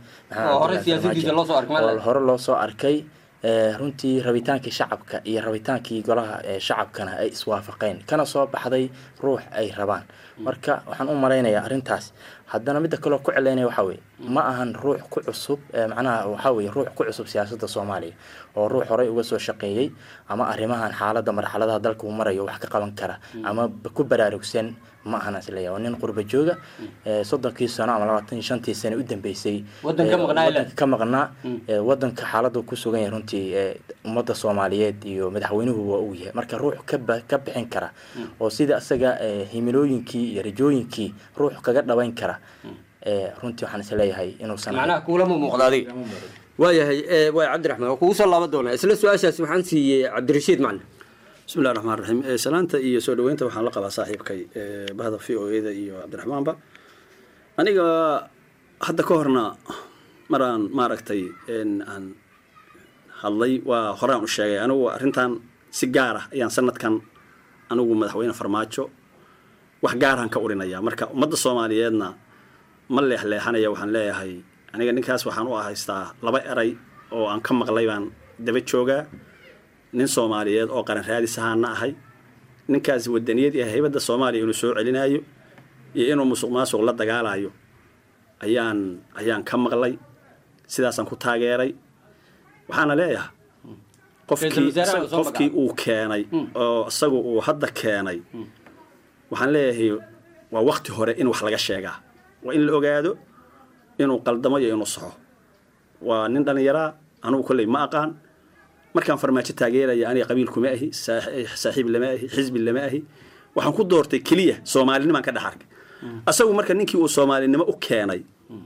oo hore loo soo arkay runtii rabitaankii shacabka iyo rabitaankii golaha shacabkana ay iswaafaqeen kana soo baxday ruux ay rabaan marka waxaan u malaynayaa arrintaas haddana midda kaloo ku celeynaya waxaa weye ma ahan ruux ku cusub macnaha waxaa weye ruux ku cusub siyaasadda soomaaliya oo ruux horey uga soo shaqeeyey ama arrimahan xaaladda marxaladaha dalka uu marayo wax ka qaban kara ama ku baraarugsan ma ahan isleeyahay waa nin qurba jooga soddonkii sano ama labaatan iyo shantii sano u dambeysay wadanka ka maqnaa wadanka xaaladda ku sugan yahay runtii ummadda soomaaliyeed iyo madaxweynuhu waa uu yahay marka ruux kaba ka bixin kara oo sida isaga himilooyinkii iyo rajooyinkii ruux kaga dhabayn kara runtii waxaan isleeyahay inuusan macnaha kuulama muuqda adiga waayahay waay cabdiraxmaan waa kugu soo laaban doonaa isla su-aashaasi waxaan siiyey cabdirashiid macalin bismi llahi raxmaan raxiim salaanta iyo soo dhaweynta waxaan la qabaa saaxiibkay bahda v o e da iyo cabdiraxmaanba aniga hadda ka horna maraan maaragtay aan hadlay waa horaan u sheegay anigu arrintan si gaar ah ayaan sanadkan anigu madaxweyne farmaajo wax gaaraan ka urinayaa marka ummadda soomaaliyeedna ma leexleexanaya waxaan leeyahay aniga ninkaas waxaan u haystaa laba eray oo aan ka maqlay baan daba joogaa nin soomaaliyeed oo qaran raadis ahaana ahay ninkaas wadaniyad iyo haybadda soomaaliya inuu soo celinayo iyo inuu musuq maasuq la dagaalayo ayaan ayaan ka maqlay sidaasaan ku taageeray waxaana leeyahay qofkii qofkii uu keenay oo isagu uu hadda keenay waxaan leeyahay waa wakti hore in wax laga sheegaa waa in la ogaado inuu qaldamo iyo inuu saxo waa nin dhallinyaraa anugu kolley ma aqaan markaan farmaajo taageeraya aniga qabiil kuma ahi saaxiib lama ahi xisbi lama ahi waxaan ku doortay keliya soomaalinimaan ka dhex arkay asagu marka ninkii uu soomaalinimo u keenay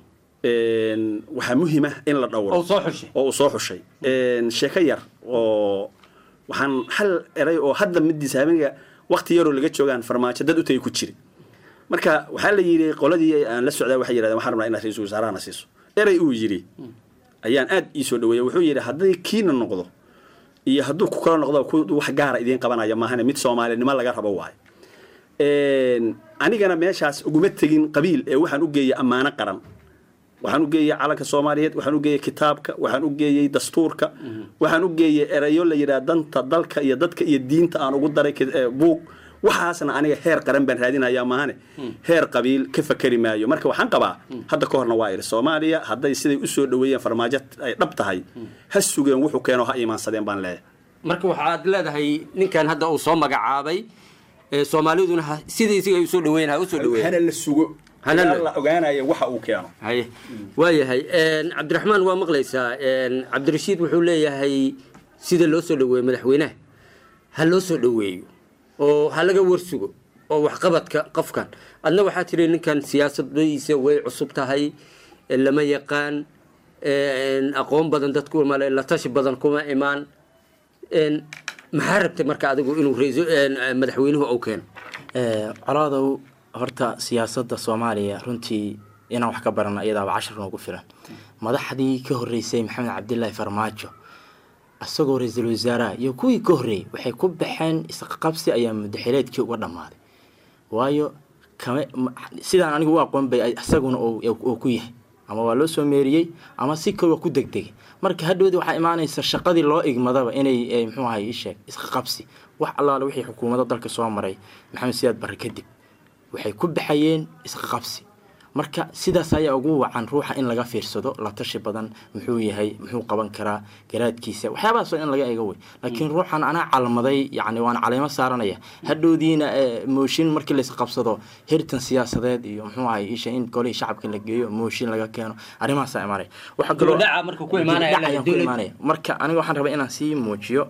waxaa muhiima in la dhowro oo uu soo xushay sheeko yar oo waxaan hal eray oo hadda midiisa habeenka wakti yaroo laga joogaan farmaajo dad u tagay ku jiri marka waxaa la yidhi qoladii aan la socdaa waxay yidhahdeen waxaan rabnaa inaad ra-iisul wasaarahana siiso eray uu yidhi ayaan aad ii soo dhaweeyay wuxuu yidhi hadday kiina noqdo iyo hadduu ku kala noqdo wax gaara idiin qabanaya maahane mid soomaalinimo laga rabo waayo anigana meeshaas uguma tegin qabiil ee waxaan u geeyey ammaano qaran waxaan u geeyey calanka soomaaliyeed waxaan u geeyey kitaabka waxaan u geeyey dastuurka waxaan u geeyey erayo la yidhaha danta dalka iyo dadka iyo diinta aan ugu daray buug waxaasna aniga heer qaran baan raadinayaa maahane heer qabiil ka fakeri maayo marka waxaan qabaa hadda ka horna waa idhi soomaaliya hadday siday usoo dhaweeyeen farmaajo ay dhab tahay ha sugeen wuxuu keeno ha imaansadeen baan leeyahay marka waxaad leedahay ninkan hadda uu soo magacaabay soomaaliduna sidii isiga ay usoo dhaweyn ha usoo dhaweyn hana la sugo hana la ogaanaya waxa uu keeno haye waayahay cabdiraxmaan waa maqlaysaa cabdirashiid wuxuu leeyahay sida loo soo dhaweeyo madaxweynaha ha loo soo dhaweeyo oo ha laga warsugo oo waxqabadka qofkan adna waxaa tiri ninkan siyaasadadiisa way cusub tahay lama yaqaan aqoon badan dadku male la tashi badan kuma imaan maxaa rabtay marka adigu inuu madaxweynuhu uu keeno colaadow horta siyaasadda soomaaliya runtii inaan wax ka barano iyadaaba cashar noogu filan madaxdii ka horreysay maxamed cabdilaahi farmaajo isagoo ra-iisul wasaaraha iyo kuwii ka horreeyey waxay ku baxeen isqabsi ayaa mudaxileedkii uga dhammaaday waayo kame sidaan anigu u aqoon bay isaguna uu ku yahay ama waa loo soo meeriyey ama si kale waa ku degdegay marka hadhowdi waxaa imaanaysa shaqadii loo igmadaba inay muxuu ahay isheeg isqabsi wax allaale wixii xukuumadda dalka soo maray maxamed siyaad barre kadib waxay ku baxayeen isqabsi marka sidaas ayaa ugu wacan ruuxa in laga fiirsado la tashi badan muxuu yahay muxuu qaban karaa garaadkiisa waxyaabahaas in laga ego wey laakiin ruuxan anaa calmaday yani waan caleemo saaranaya hadhowdiina mooshin markii laisqabsado heritan siyaasadeed iyo muxuu ahay isha in golihii shacabka la geeyo mooshin laga keeno arrimahaasa imaanaya waxaa kaloo ayaan ku imaanaya marka aniga waxaan rabaa inaan sii muujiyo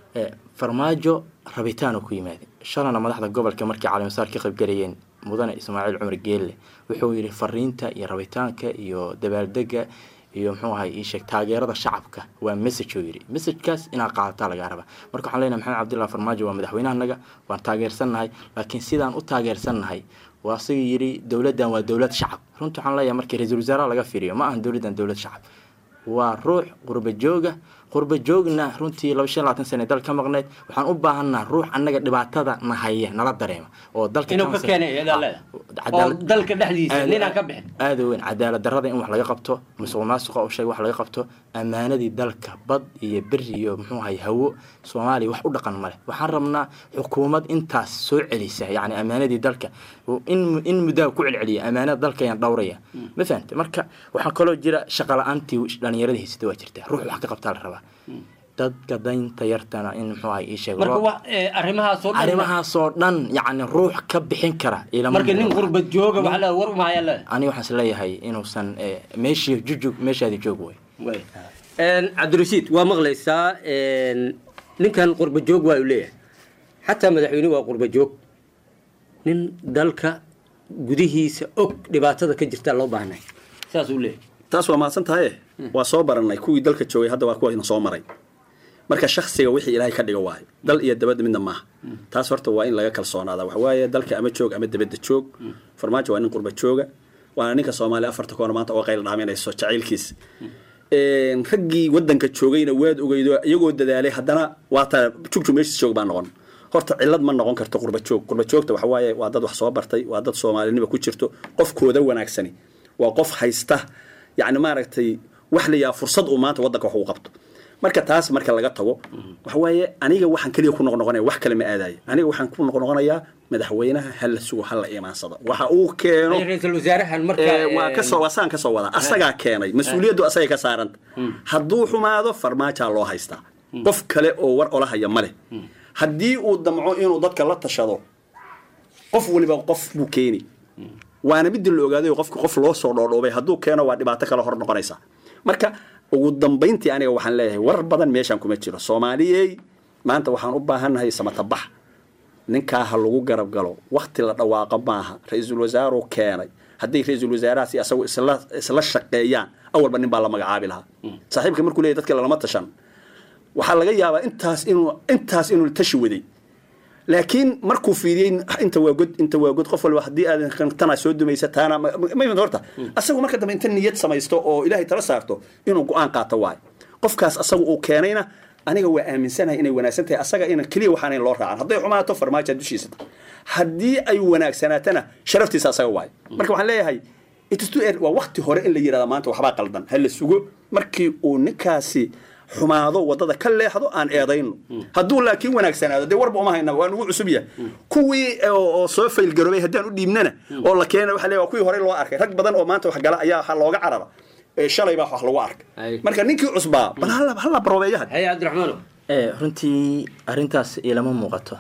farmaajo rabitaanoo ku yimaada shalana madaxda gobolka markii caleemasaar ka qaybgalayeen mudane ismaaciil cumar geelle wuxuu yidhi fariinta iyo rabitaanka iyo dabaaldega iyo muxuu ahay iisheeg taageerada shacabka waa message oo yidhi messagekaas inaad qaadataa lagaa rabaa marka waxaan leenahay maxamed cabdullahi farmaajo waa madaxweynahanaga waan taageersannahay laakiin sidaan u taageersannahay waa asaga yidhi dowladdan waa dowlad shacab runta waxaan leeyahay markii ra-iisul wasaaraha laga fiiriyo ma ahan dowladdan dowlad shacab waa ruux qurba jooga qurba joogna runtii laba shan labaatan sane dal ka maqneyd waxaan u baahanaa ruux annaga dhibaatada na haya nala dareema oo dalka inuu ka keenay oo dalka dhexdiisa ninaan ka bixin aada weyn cadaalad darrada in wax laga qabto musuq maasuqa u sheeg wax laga qabto ammaanadii dalka bad iyo beri iyo muxuu ahay hawo soomaaliya wax u dhaqan male waxaan rabnaa xukuumad intaas soo celisa yacni ammaanadii dalka in in muddaa ku celceliya ammaanada dalka ayaan dhowraya ma fahamte marka waxaa kaloo jira shaqa la-aantii dhallinyaradii haysata waa jirta ruux wax ka qabtaa la rabaa dadka daynta yartana in muxuu ahay ii sheeg arrimahaasoo dhan arrimahaasoo dhan yacni ruux ka bixin kara marka nin qurba jooga wax le war umahaya le ani waxaan is leeyahay inuusan meeshii jujug meeshaadi joog way cabdirashiid waa maqlaysaa ninkan qurba joog waa uu leeyahay xataa madaxweynuhu waa qurba joog nin dalka gudihiisa og dhibaatada ka jirta loo baahnay saas uu leeyahay taas waa mahadsan tahaye waa soo baranay kuwii dalka joogay hadda waa kuwa soo maray marka shaksiga wixii ilaahay ka dhigo waayo dal iyo dabadda midna maaha taas horta waa in laga kalsoonaada waxawaaye dalka ama joog ama dabadda joog farmaajo waa nin qurba jooga waana ninka soomaaliya afarta koona maanta oo qayl dhaaminayso jacaylkiisa raggii wadanka joogayna waad ogeydo iyagoo dadaalay haddana waata jugjug meeshiis joog baa noqon horta cillad ma noqon karto qurba joog qurba joogta waxa waaye waa dad wax soo bartay waa dad soomaalinima ku jirto qofkooda wanaagsani waa qof haysta yacni maaragtay wax la yaha fursad uu maanta waddanka wax uu qabto marka taas marka laga tago waxa waaye aniga waxaan keliya ku noqnoqonaya wax kale ma aadayo aniga waxaan ku noqnoqonayaa madaxweynaha hala sugo hala imaansado waxa uu keeno ra-iisul wasaarahan marka ee, waa kasoo waa saan kasoo wadaa asagaa keenay mas-uuliyaddu asagay ka saaranta hadduu xumaado farmaajaa loo haystaa qof kale oo war olahaya ma leh haddii uu damco inuu dadka la tashado qof waliba qof buu keeni waana midii la ogaaday oo qofka qof loo soo dhoodhoobay hadduu keeno waa dhibaato kale hor noqonaysa marka ugu dambayntii aniga waxaan leeyahay war badan meeshaan kuma jiro soomaaliyey maanta waxaan u baahannahay samatabax ninkaa ha lagu garab galo wakti la dhawaaqo maaha ra-iisul wasaaruu keenay hadday ra-iisul wasaarahaasi asagu isla isla shaqeeyaan awalba nin baa la magacaabi lahaa saaxiibka markuu leeyahy dadka lalama tashan waxaa laga yaabaa intaas inuu intaas inuu tashi waday laakiin markuu fiiriyey inta waa god inta waa god qof walba haddii aadan tanaa soo dumaysa taana ma ma- horta asagu marka dambe inta niyad samaysto oo ilaahay tala saarto inuu go-aan qaato waayo qofkaas asagu uu keenayna aniga waa aaminsanahay inay wanaagsan tahay asaga ina keliya waxaanayn loo raacan hadday xumaato farmaajo dushiisa tahay haddii ay wanaagsanaatana sharaftiisa asaga waayo marka waxaan leeyahay it is too early. waa wakti hore in la yidhahda maanta waxbaa qaldan ha la sugo markii uu ninkaasi xumaado wadada ka leexdo aan eedayno hadduu laakiin wanaagsanaado dee warba uma hayna waa nugu cusub yahay kuwii oo oo soo faylgaroobay haddaan u dhiibnana oo la keena waxa leeyahay waa kuwii hore loo arkay rag badan oo maanta wax gala ayaa waxaa looga carara ee shalay baa wax lagu arkay marka ninkii cusbaa bal hala hala baroobeeyaha haye cabdiraxmaano ee runtii arrintaas ilama muuqato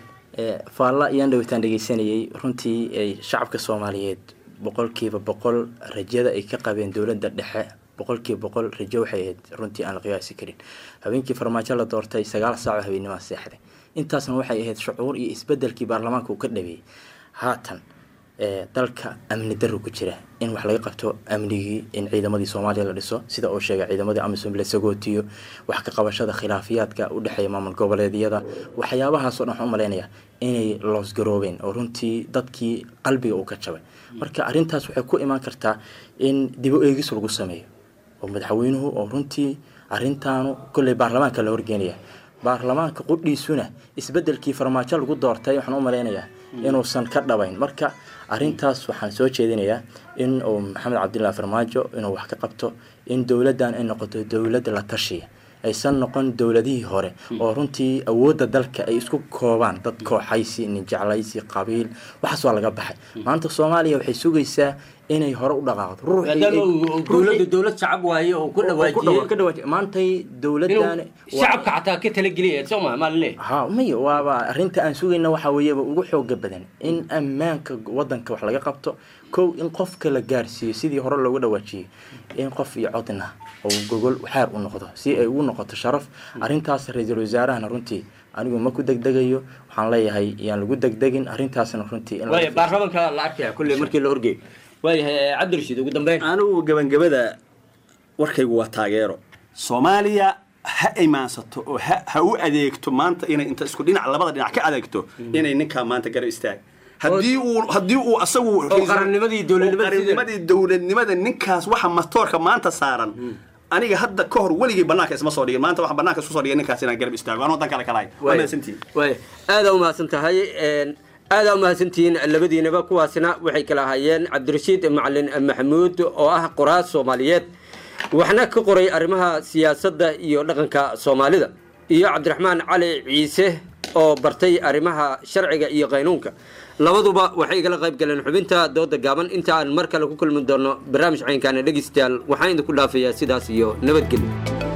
ee faalla iyaan dhawitaan dhegeysanayay runtii ay shacabka soomaaliyeed boqolkiiba boqol rajada ay ka qabeen dowladda dhexe boqolkiiba boqol rajo waxay ahayd runtii aan la qiyaasi karin habeenkii farmaajo la doortay sagaal saaco habeenimaa seexday intaasna waxay ahayd shucuur iyo isbedelkii baarlamaanka uu ka dhabeeyey haatan ee dalka amni darro ku jira in wax laga qabto amnigii in ciidamadii soomaaliya la dhiso sida uu sheegay ciidamadii amisom la sagootiyo wax ka qabashada khilaafiyaadka u dhexeeya maamul goboleedyada waxyaabahaasoo dhan waxaan u malaynayaa inay loosgaroobeen oo runtii dadkii qalbiga uu ka jabay marka arrintaas waxay ku imaan kartaa in dibo eegis lagu sameeyo oo madaxweynuhu oo runtii arrintaanu kolley baarlamaanka la horgeenaya baarlamaanka qudhiisuna isbedelkii farmaajo lagu doortay waxaan u malaynayaa inuusan ka dhabayn marka arrintaas waxaan soo jeedinayaa in uu maxamed cabdilaahi farmaajo inuu wax ka qabto in dowladdan ay noqoto dowlad la tashiya aysan noqon dowladihii hore oo runtii awoodda dalka ay isku koobaan dad kooxaysi ninjeclaysi qabiil waxaas waa laga baxay maanta soomaaliya waxay sugaysaa inay hore u dhaqaaqdo maadaama uu dowladda dowlad shacab waaye oo ku dhawaajiyey ka dhawaajiye maantay dowladdan shacabka xataa ka talageliyay soo ma maa laleeyahay ha maya waaba arrinta aan sugayna waxaa weeyaba ugu xooga badan in ammaanka wadanka wax laga qabto kow in qofka la gaarsiiyo sidii hore loogu dhawaajiyey in qof iyo codna oo gogol xaar u noqdo si ay ugu noqoto sharaf arrintaas ra-iisul wasaarahana runtii anigu ma ku degdegayo waxaan leeyahay yaan lagu degdegin arrintaasna runtii in waaya baarlamaanka la arkaya kulley markii la horgeeyo waayahay cabdirashiid ugu dambeyn anigu gabangabada warkaygu waa taageero soomaaliya ha imaansato oo ha ha u adeegto maanta inay inta isku dhinac labada dhinac ka adeegto inay ninkaa maanta garab istaag haddii uu haddii uu asagu qarannimadii dowladnimada oo qarannimadii dowladnimada ninkaas waxa matoorka maanta saaran aniga hadda ka hor weligay banaanka isma soo dhigin maanta waxaan banaanka isku soo dhigay ninkaas inaan garab istaago anoo dan kale kalahay waa mahadsantihin waaya aada u mahadsan tahay aada u mahadsantihiin labadiinaba kuwaasna waxay kala ahaayeen cabdirashiid macalin maxamuud oo ah qoraas soomaaliyeed waxna ka qoray arrimaha siyaasadda iyo dhaqanka soomaalida iyo cabdiraxmaan cali ciise oo bartay arrimaha sharciga iyo qaynuunka labaduba waxay igala qayb galeen xubinta dooda gaaban inta aan mar kale ku kulmi doono barnaamij caynkaana dhegeystayaal waxaan idinku dhaafayaa sidaas iyo nabadgelyo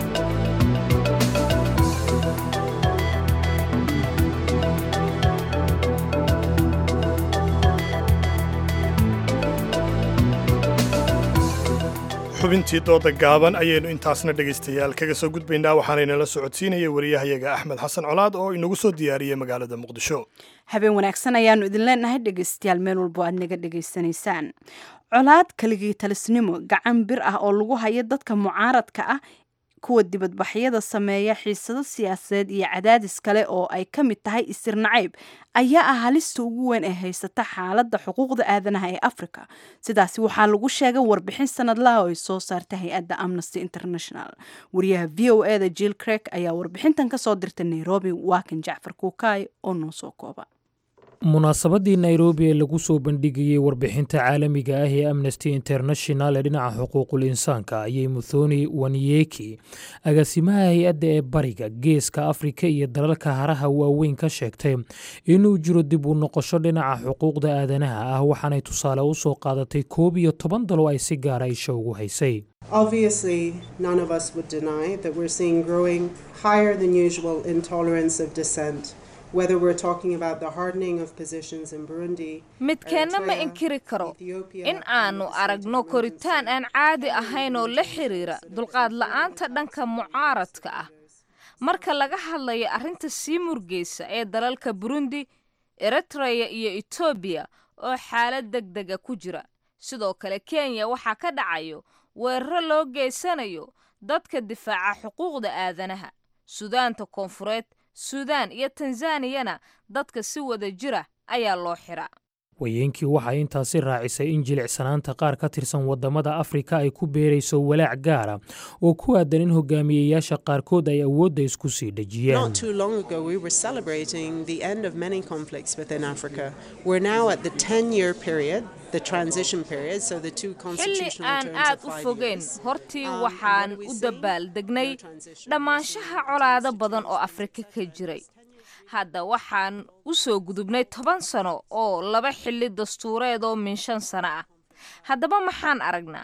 xubintii dooda gaaban ayaynu intaasna dhegaystayaal kaga soo gudbaynaa waxaanaynala socodsiinaya wariyahayaga axmed xasan colaad oo inagu soo diyaariyey magaalada muqdisho habeen wanaagsan ayaanu idin leenahay dhegaystayaal meel walbo aad naga dhegaysanaysaan colaad keligii talisnimo gacan bir ah oo lagu hayo dadka mucaaradka ah kuwa dibadbaxyada sameeya xiisado siyaasadeed iyo cadaadis kale oo ay ka mid tahay isir nacayb ayaa ah halista ugu weyn ee haysata xaaladda xuquuqda aadanaha ee africa sidaasi waxaa lagu sheegay warbixin sanadlaha oo ay soo saartay hay-adda amnesty international wariyaha v o e da jill crek ayaa warbixintan kasoo dirtay nairobi waakan jacfar kuukaay oo noo soo kooba munaasabadii nairobi ee lagu soo bandhigayey warbixinta caalamiga ah ee amnesty international ee dhinaca xuquuqul insaanka ayay muthoni wanyeki agaasimaha hay-adda ee bariga geeska afrika iyo dalalka haraha waaweyn ka sheegtay inuu jiro dib u noqosho dhinaca xuquuqda aadanaha ah waxaanay tusaale u soo qaadatay koob iyo toban dalo ay si gaara isha ugu haysay Obviously, none of us would deny that we're seeing growing higher than usual intolerance of dissent. whether we're talking about the hardening of positions in Burundi, midkeenna ma inkiri karo in aanu aragno koritaan aan caadi ahayn oo la xiriira dulqaad la'aanta dhanka mucaaradka ah marka laga hadlayo arrinta sii murgeysa ee dalalka burundi eritreya iyo etoobiya oo xaalad deg dega ku jira sidoo kale kenya waxaa ka dhacayo weeraro loo geysanayo dadka difaaca xuquuqda aadanaha sudaanta koonfureed suudaan iyo tanzaniyana dadka si wada jira ayaa loo xiraa wayeenkii waxay intaasi raacisay in jilicsanaanta qaar ka tirsan waddamada afrika ay ku beerayso walaac gaara oo ku aadan in hogaamiyeyaasha qaarkood ay awoodda isku sii dhejiyeen Not too long ago, we were celebrating the end of many conflicts within Africa. We're now at the 10 year period, the transition period, so the two xilli constitutional aan terms aad of u five fogeyn years. hortii Um, waxaan what are we u seeing? dabaaldegnay dhammaanshaha colaado badan oo afrika ka jiray hadda waxaan u soo gudubnay toban sano oo laba xilli dastuureed oo min shan sano ah haddaba maxaan aragnaa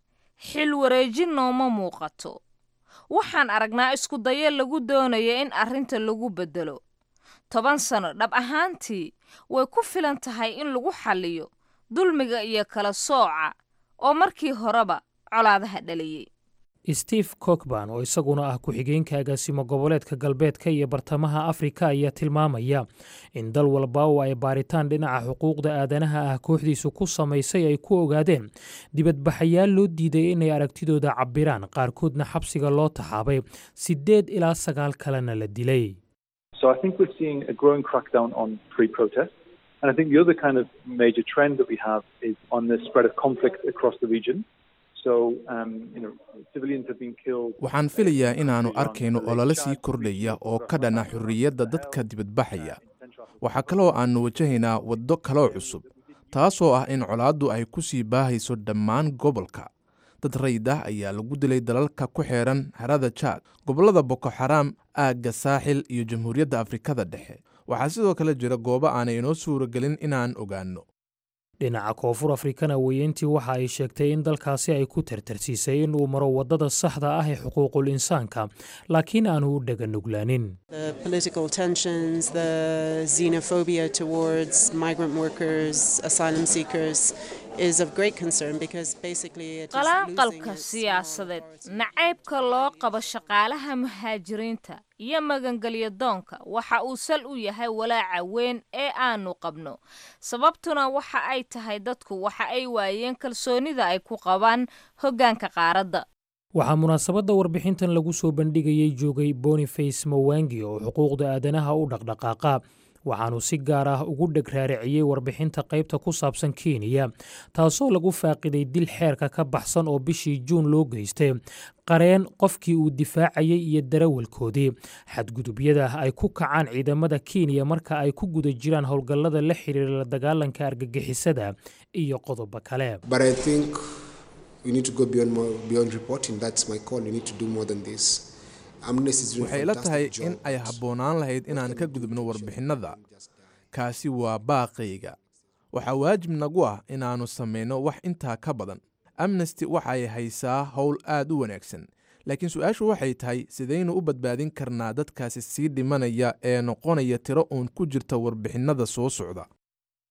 xil wareejin nooma muuqato waxaan aragnaa isku dayo lagu doonayo in arrinta lagu beddelo toban sano dhab ahaantii way ku filan tahay in lagu xalliyo dulmiga iyo kala sooca oo markii horeba colaadaha dhaliyey steve cockban oo isaguna ah ku-xigeenka agaasimo goboleedka galbeedka iyo bartamaha afrika ayaa tilmaamaya in dal walba oo ay baaritaan dhinaca xuquuqda aadanaha ah kooxdiisu ku samaysay ay ku ogaadeen dibadbaxayaal loo diiday inay aragtidooda cabbiraan qaarkoodna xabsiga loo taxaabay siddeed ilaa sagaal kalena la dilay So I think we're seeing a growing crackdown on free protest. And I think the other kind of major trend that we have is on the spread of conflict across the region. So, um, you know, civilians have been killed. waxaan filayaa inaannu arkayno olole sii kordhaya oo ka dhana xorriyadda dadka dibadbaxaya waxaa kaloo aannu wajahaynaa waddo kaloo cusub taasoo ah in colaaddu ay ku sii baahayso dhammaan gobolka dad rayid ah ayaa lagu dilay dalalka ku xeedhan harada jaad gobollada boko xaraam aagga saaxil iyo jamhuuriyadda afrikada dhexe waxaa sidoo kale jira goobo aanay inoo suuragelin inaan ogaanno dhinaca koonfur afrikana weyeentii waxa ay sheegtay in dalkaasi ay ku tartarsiisay in uu maro waddada saxda ah ee xuquuqul insaanka laakiin aanu u dhaganuglaanin The political tensions, the xenophobia towards migrant workers, asylum seekers is of great concern because basically it is losing qalaanqalka siyaasadeed nacaybka loo qabo shaqaalaha muhaajiriinta iyo magangelyo doonka waxa uu sal u yahay walaaca weyn ee aanu qabno sababtuna waxa ay tahay dadku waxa ay waayeen kalsoonida ay ku qabaan hoggaanka qaaradda waxaa munaasabadda warbixintan lagu soo bandhigayey joogay boniface mawangi oo xuquuqda aadanaha u dhaqdhaqaaqa waxaanu si gaar ah ugu dheg raariciyey warbixinta qaybta ku saabsan kenya taasoo lagu faaqiday dil xeerka ka baxsan oo bishii juun loo geystay qareen qofkii uu difaacayey iyo darawalkoodii xadgudubyada ay ku kacaan ciidamada kenya marka ay ku guda jiraan howlgallada la xiriira la dagaalanka argagixisada iyo qodobo kale But I think we need to go beyond more, beyond reporting. That's my call. We need to do more than this. Amnesty is doing a waxay ila tahay fantastic in job. ay habboonaan lahayd inaan ka gudubno warbixinnada kaasi waa baaqayga waxaa waajib nagu ah inaannu samayno wax intaa ka badan amnesty waxay haysaa howl aad u wanaagsan laakiin su-aashu waxay tahay sidaynu u badbaadin karnaa dadkaasi sii dhimanaya ee noqonaya tiro uun ku jirta warbixinnada soo socda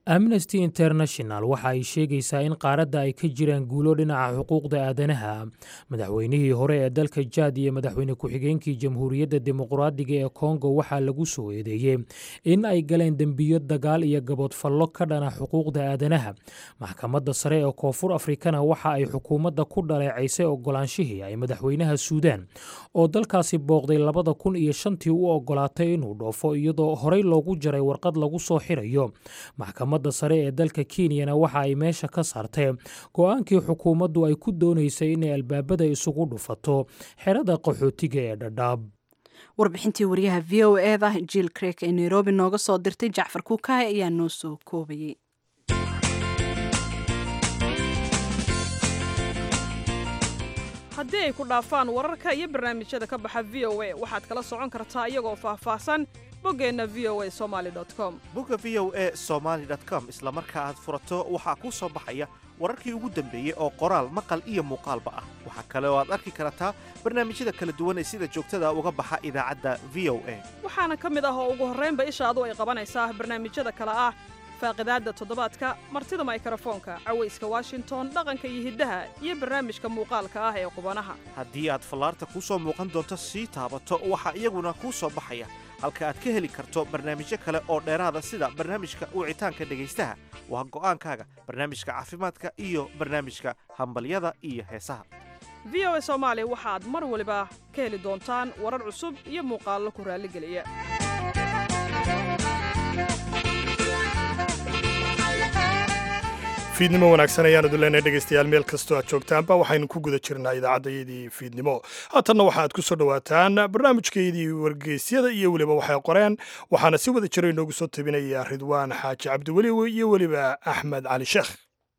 amnesty international waxa ay sheegaysaa in qaaradda ay ka jiraan guulo dhinaca xuquuqda aadanaha madaxweynihii hore ee dalka jaad iyo madaxweyne ku-xigeenkii jamhuuriyadda dimuqraadiga ee kongo waxaa lagu soo eedeeyey in ay galeen dembiyo dagaal iyo gaboodfallo ka dhana xuquuqda aadanaha maxkamadda sare ee koonfur afrikana waxa ay xukuumadda ku dhaleecaysay ogolaanshihii ay madaxweynaha suudaan oo dalkaasi booqday labada kun iyo shantii u ogolaatay inuu dhoofo iyadoo horey loogu jaray warqad lagu soo xirayo maxkamadda sare ee dalka kenyana waxa ay meesha ka saartay go-aankii xukuumaddu ay ku doonaysay inay albaabada isugu dhufato xerada qaxootiga ee dhadhaab warbixintii wariyaha v o eda jill crek ee nairobi nooga soo dirtay jacfar kuukahay ayaa noo soo koobayay haddii ay ku dhaafaan wararka iyo barnaamijyada ka baxa v o a waxaad kala socon kartaa iyagoo faahfaahsan boggeenna v o a somaali com bogga v o a somaali com isla marka aad furato waxaa kuu soo baxaya wararkii ugu dambeeyey oo qoraal maqal iyo muuqaalba ah waxaa kale oo aad arki kartaa barnaamijyada kala duwan ee sida joogtada uga baxa idaacadda v o a waxaana ka mid ah oo ugu horraynba ishaadu ay qabanaysaa barnaamijyada kale ah faaqidaadda toddobaadka martida maykarafoonka cawayska washington dhaqanka iyo hiddaha iyo barnaamijka muuqaalka ah ee qubanaha haddii aad fallaarta kuu soo muuqan doonto sii taabato waxaa iyaguna kuu soo baxaya halka aad ka heli karto barnaamijyo kale oo dheeraada sida barnaamijka wicitaanka dhegaystaha waa go'aankaaga barnaamijka caafimaadka iyo barnaamijka hambalyada iyo heesaha v o a soomaali waxaad mar waliba ka heli doontaan warar cusub iyo muuqaallo ku raalligeliya fiidnimo wanaagsan ayaan idin leenahay dhegaystayaal meel kastoo aad joogtaanba waxaynu ku guda jirnaa idaacaddayadii fiidnimo haatanna waxa aad ku soo dhowaataan barnaamijkeydii wargeysyada iyo weliba waxay qoreen waxaana si wada jiro inoogu soo tabinaya ridwaan xaaji cabdiweli iyo weliba axmed cali sheekh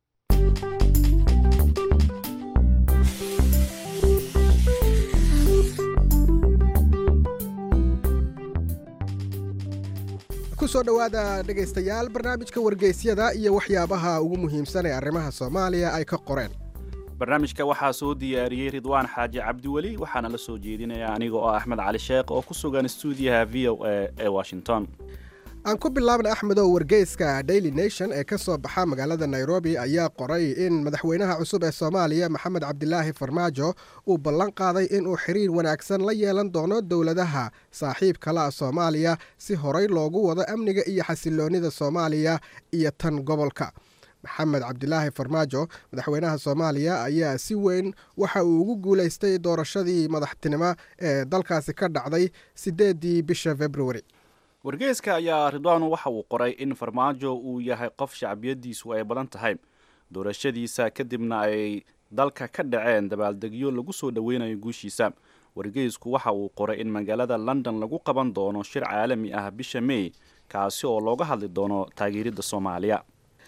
kusoo dhowaada dhegaystayaal barnaamijka wargeysyada iyo waxyaabaha ugu muhiimsan ee arrimaha soomaaliya ay ka qoreen barnaamijka waxaa soo diyaariyey ridwaan xaaji cabdiweli waxaana la soo jeedinaya aniga oo axmed cali sheekh oo ku sugan stuudiyaha v o a ee washington aan ku bilaabna axmedow wargeyska daily nation ee ka soo baxa magaalada nairobi ayaa qoray in madaxweynaha cusub ee soomaaliya maxamed cabdilaahi farmaajo uu ballan qaaday inuu xiriir wanaagsan la yeelan doono dowladaha saaxiibkala soomaaliya si horay loogu wado amniga iyo xasiloonnida soomaaliya iyo tan gobolka maxamed cabdilaahi farmaajo madaxweynaha soomaaliya ayaa si weyn waxa uu ugu guulaystay doorashadii madaxtinimo ee dalkaasi ka dhacday siddeedii bisha februari wargeyska ayaa ridwaan waxa uu qoray in farmaajo uu yahay qof shacbiyadiisu ay badan tahay doorashadiisa kadibna ay dalka ka dhaceen dabaaldegyo lagu soo dhoweynayo guushiisa wargeysku waxa uu qoray in magaalada london lagu qaban doono shir caalami ah bisha may kaasi oo looga hadli doono taageeridda soomaaliya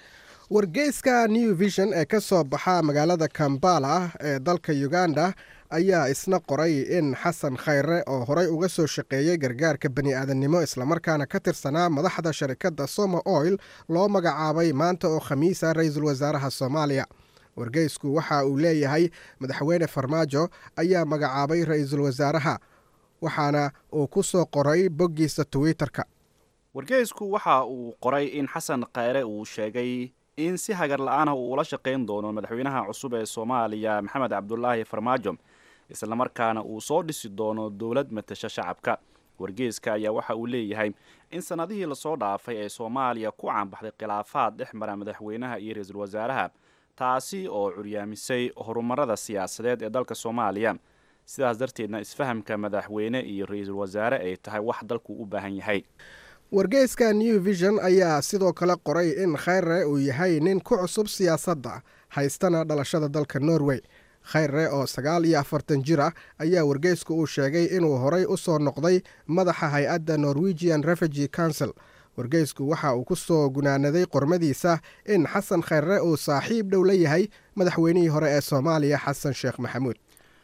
wargeyska new vision ee ka soo baxa magaalada kambala ee dalka uganda ayaa isna qoray in xasan khayre oo horey uga soo shaqeeyey gargaarka bani aadannimo islamarkaana ka tirsanaa madaxda sharikadda soma oil loo magacaabay maanta oo khamiisa ra-iisul wasaaraha soomaaliya wargeysku waxa uu leeyahay madaxweyne farmaajo ayaa magacaabay ra-iisul wasaaraha waxaana uu ku soo qoray boggiisa twitter-ka wargeysku waxa uu qoray in xasan khayre uu sheegay in si hagar la-aanah uu ula shaqayn doono madaxweynaha cusub ee soomaaliya maxamed cabdulaahi farmaajo islamarkaana uu soo dhisi doono dowlad matasha shacabka wargeyska ayaa waxa uu leeyahay in sannadihii lasoo dhaafay ee soomaaliya ku caanbaxday khilaafaad dhex mara madaxweynaha iyo ra-iisul wasaaraha taasi oo curyaamisay horumarada siyaasadeed ee dalka soomaaliya sidaas darteedna isfahamka madaxweyne iyo ra-iisul wasaare ay tahay wax dalku u baahan yahay wargeyska new vision ayaa sidoo kale qoray in khayre uu yahay nin ku cusub siyaasadda haystana dhalashada dalka norway khayre oo sagaal iyo afartan jir ah ayaa wargeysku uu sheegay inuu horay u soo noqday madaxa hay-adda norwegian refugee council wargeysku waxa uu ku soo gunaanaday qormadiisa in xasan khayre uu saaxiib dhow la yahay madaxweynihii hore ee soomaaliya xasan sheekh maxamuud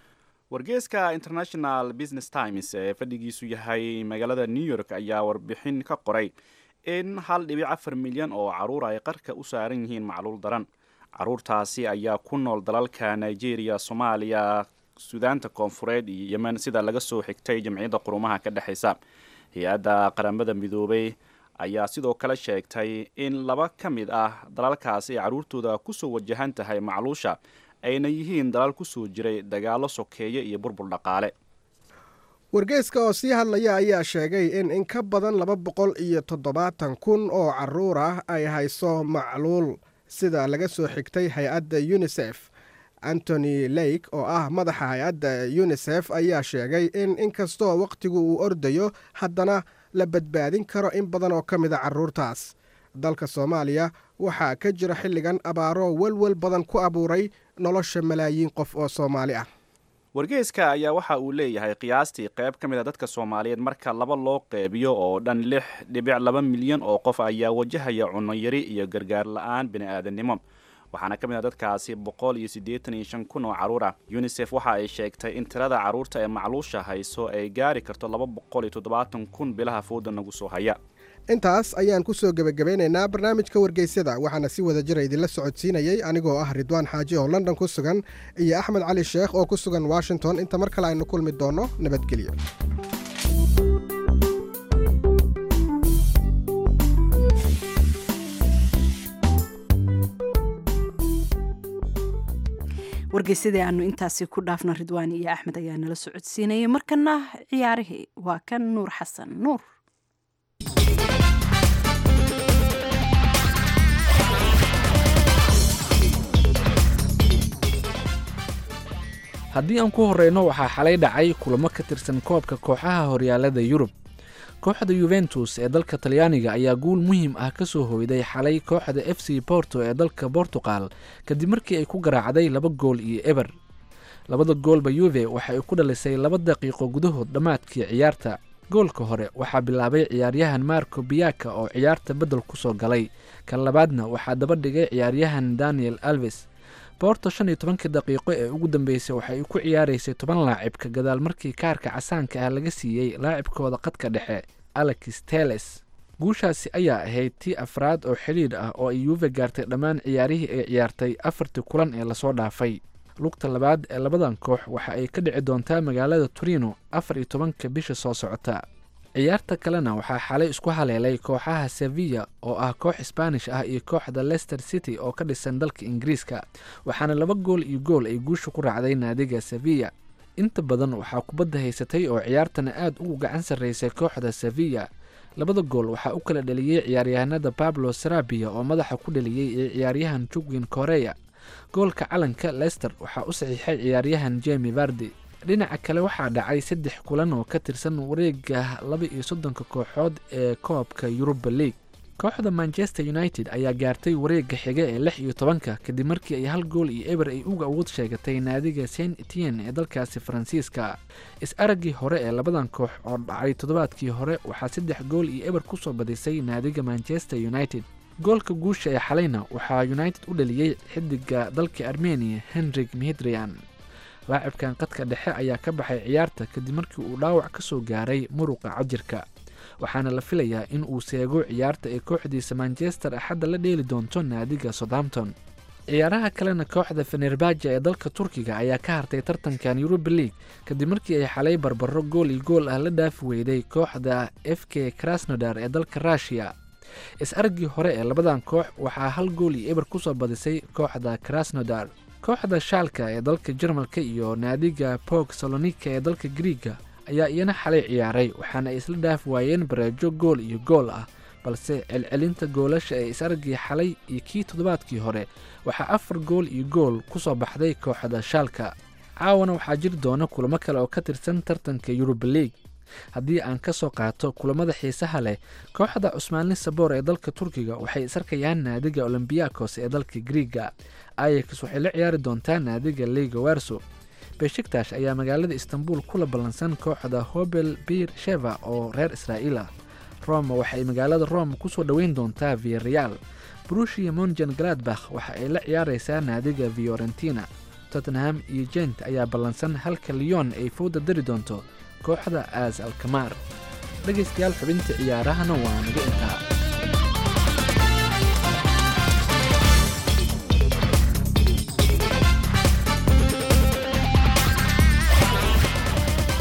wargeyska international business times ee fadhigiisu yahay magaalada new york ayaa warbixin ka qoray in hal dhibic afar milyan oo caruur ay qarka u saaran yihiin macluul daran caruurtaasi ayaa ku nool dalalka nigeria soomaaliya suudaanta koonfureed iyo yemen sida laga soo xigtay jamciyadda qurumaha ka dhexaysa hay-adda qaramada midoobay ayaa sidoo kale sheegtay in laba ka mid ah dalalkaasi ay carruurtooda kusoo wajahan tahay macluusha ayna yihiin dalal kusoo jiray dagaallo sokeeye iyo burbur dhaqaale wargeyska oo sii hadlaya ayaa sheegay in in ka badan laba boqol iyo toddobaatan kun oo carruur ah ay hayso macluul sida laga soo xigtay hay-adda yunisef antony lake oo ah madaxa hay-adda yunisef ayaa sheegay in inkastoo wakhtigu uu ordayo haddana la badbaadin karo in badan oo ka mida carruurtaas dalka soomaaliya waxaa ka jira xilligan abaaro welwel badan ku abuuray nolosha malaayiin qof oo soomaali ah wargeyska ayaa waxa uu leeyahay qiyaastii qayb ka mid a dadka soomaaliyeed marka laba loo qeybiyo oo dhan lix dhibic laba milyan oo qof ayaa wajahaya cunnoyari iyo gargaar la-aan bini-aadannimo waxaana ka mid a dadkaasi boqol iyo siddeetan iyo shan kun oo carruur ah unisef waxa ay sheegtay in tirada carruurta ee macluusha hayso ay gaari karto laba boqol iyo toddobaatan kun bilaha fooda nagu soo haya intaas ayaan ku soo gebagabeynaynaa barnaamijka wargeysyada waxaana si wada jira idinla socodsiinayey anigoo ah ridwaan xaaji oo london ku sugan iyo axmed cali sheekh oo ku sugan washington inta mar kale aynu kulmi doonno nabadgelyo wargeysadii aanu intaasi ku dhaafno ridwaan iyo axmed ayaa nala socodsiinayay markana ciyaarihii waa kan nuur xasan nuur haddii aan ku horreyno waxaa xalay dhacay kulamo ka tirsan koobka kooxaha horyaalada yurub kooxda yuventus ee dalka talyaaniga ayaa guul muhiim ah ka soo hoyday xalay kooxda f c borto ee dalka bortuqal kadib markii ay ku garaacday laba gool iyo eber labada goolba yuve waxa ay ku dhalisay laba daqiiqo gudahood dhammaadkii ciyaarta goolka hore waxaa bilaabay ciyaaryahan marco biyaka oo ciyaarta beddel ku soo galay kan labaadna waxaa daba dhigay ciyaaryahan daniel alves boorto shan iyo tobankii daqiiqo ee ugu dambeysay waxa ay ku ciyaaraysay toban laacib ka gadaal markii kaarka casaanka ah laga siiyey laacibkooda qadka dhexe alex teles guushaasi ayaa ahayd tii afraad oo xidhiidh ah oo ay yuuve gaartay dhammaan ciyaarihii ay ciyaartay afartii kulan ee lasoo dhaafay lugta labaad ee labadan koox waxa ay ka dhici doontaa magaalada torino afar iyo tobanka bisha soo socota ciyaarta kalena waxaa xalay isku haleelay kooxaha sevilla oo ah koox sbaanish ah iyo kooxda leicester city oo ka dhisan dalka ingiriiska waxaana laba gool iyo gool ay guusha ku raacday naadiga sevilla inta badan waxaa kubadda haysatay oo ciyaartana aad ugu gacan sarraysay kooxda sevilla labada gool waxaa u kala dhaliyey ciyaaryahanada pablo sarabia oo madaxa ku dhaliyey iyo ciyaaryahan jugwin koreya goolka calanka leicester waxaa u saxiixay ciyaaryahan jemi vardi dhinaca kale waxaa dhacay saddex kulan oo ka tirsan wareega laba iyo soddonka kooxood ee koobka yuruba league kooxda manchester united ayaa gaartay wareega xiga ee lix iyo tobanka kadib markii ay hal gool iyo eber ay uga awood sheegatay naadiga saint etienne ee dalkaasi faransiiska is-araggii hore ee labadan koox oo dhacay toddobaadkii hore waxaa saddex gool iyo eber kusoo badisay naadiga manchester united goolka guusha ee xalayna waxaa united u dhaliyey xidiga dalka armenia henrik mihidrian laacibkan qadka dhexe ayaa ka baxay ciyaarta kadib markii uu dhaawac ka soo gaaray muruqa cajirka waxaana la filayaa in uu seego ciyaarta ee kooxdiisa manchester axadda la dheeli doonto naadiga southampton ciyaaraha kalena kooxda fenerbaja ee dalka turkiga ayaa ka hartay tartankan yuruba league kadib markii ay xalay barbaro gool iyo gool ah la dhaafi weyday kooxda f k krasnodar ee dalka rushiya is-aragii hore ee labadan koox waxaa hal gool iyo eber kusoo badisay kooxda krasnodar kooxda shaalka ee dalka jarmalka iyo naadiga bog salonika ee dalka griiga ayaa iyana xalay ciyaaray waxaana ay isla dhaafi waayeen bareejo gool iyo gool ah balse celcelinta goolasha ee is-aragii xalay iyo kii toddobaadkii hore waxaa afar gool iyo gool ku soo baxday kooxda shaalka caawana waxaa jiri doona kulamo kale oo ka tirsan tartanka yuruba league haddii aan ka soo qaato kulamada xiisaha leh kooxda cusmaanli saboor ee dalka turkiga waxay isarkayaan naadiga olombiyakos ee dalka griiga ayax waxay la ciyaari doontaa naadiga liga werso beshiktash ayaa magaalada istanbul kula ballansan kooxda hobel bir sheva oo reer israa'iil ah roma waxay magaalada rome kusoo dhoweyn doontaa viareal brushia monjan galadbakh waxa ay la ciyaaraysaa naadiga fiorentina tottenham iyo jent ayaa ballansan halka leon ay fowda dari doonto kooxda aas alkamaar dhegaystayaal xubinta ciyaarahana waa naga intaa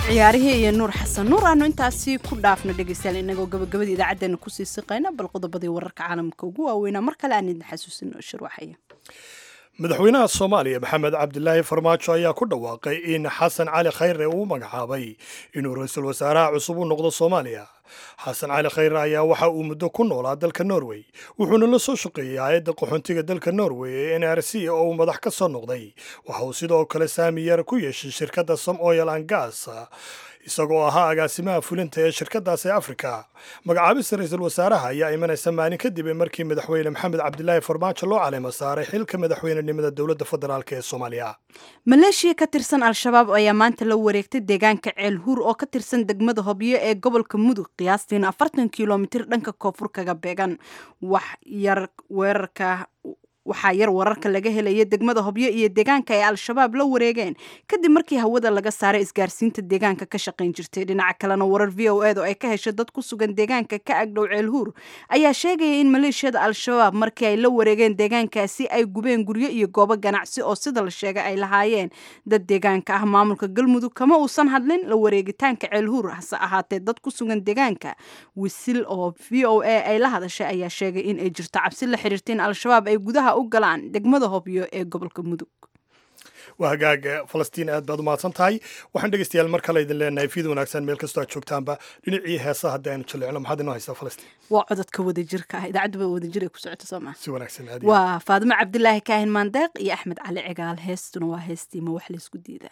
ciyaarihii iyo nuur xasan nuur aanu intaasi ku dhaafno dhegeystayaal inagoo gabagabada idaacaddeenna kusii siqayna bal qodobadii wararka caalamka ugu waaweynaa mar kale aan idin xasuusino shirwaxaya madaxweynaha soomaaliya maxamed cabdilaahi farmaajo ayaa ku dhawaaqay in xasan cali khayre uu magacaabay inuu ra-iisul wasaaraha cusub u noqdo soomaaliya xasan cali khayre ayaa waxa uu muddo ku noolaa dalka norway wuxuuna la soo shaqeeyey hay-adda qaxoontiga dalka norway ee n r c oo uu madax ka soo noqday waxa uu sidoo kale saami yar ku yeeshay shirkadda som oil and gas isagoo ahaa agaasimaha fulinta ee shirkadaasi afrika magacaabista ra-iisul wasaaraha ayaa imanaysa maalin kadib markii madaxweyne maxamed cabdilaahi farmaajo loo caleemo saaray xilka madaxweynenimada dowladda federaalk ee soomaaliya maleeshiya ka tirsan al-shabaab ayaa maanta la wareegtay deegaanka ceel huur oo ka tirsan degmada hobyo ee gobolka mudug qiyaastiina afartan kilomitir dhanka koonfur kaga beegan wax yar weerarka waxaa yar wararka laga helaya degmada hobyo iyo deegaanka ay al-shabaab la wareegeen kadib markii hawada laga saaray isgaarsiinta deegaanka ka shaqayn jirtay dhinaca kalena warar v o ed oo ay ka heshay dad ku sugan deegaanka ka agdhow ceelhuur ayaa sheegaya in maleeshiyada al-shabaab markii ay la wareegeen deegaankaasi ay gubeen guryo iyo goobo ganacsi oo sida la sheegay ay lahaayeen dad deegaanka ah maamulka galmudug kama uusan hadlin la wareegitaanka ceelhuur hase ahaatee dad ku sugan deegaanka wisil oo v o a ay la hadashay ayaa sheegay in ay jirto cabsi la xiriirta in al-shabaab ay gudaha u galaan degmada hobyo ee gobolka mudug waa hagaaga falastiin aad baad u mahadsan tahay waxaan dhegeystayaal mar kale idin leenahay fiid wanaagsan meel kastoo aad joogtaanba dhinacii heesa haddii aynu jaleecno maxaad inoo haysaa falastiin waa cododka wadajirka ah idaacadduba wadajir ay ku socoto soo maa si wanaagsan aad waa faadimo cabdilaahi kaahin maandeeq iyo axmed cali cigaal heestuna waa heestiima wax laysku diidaa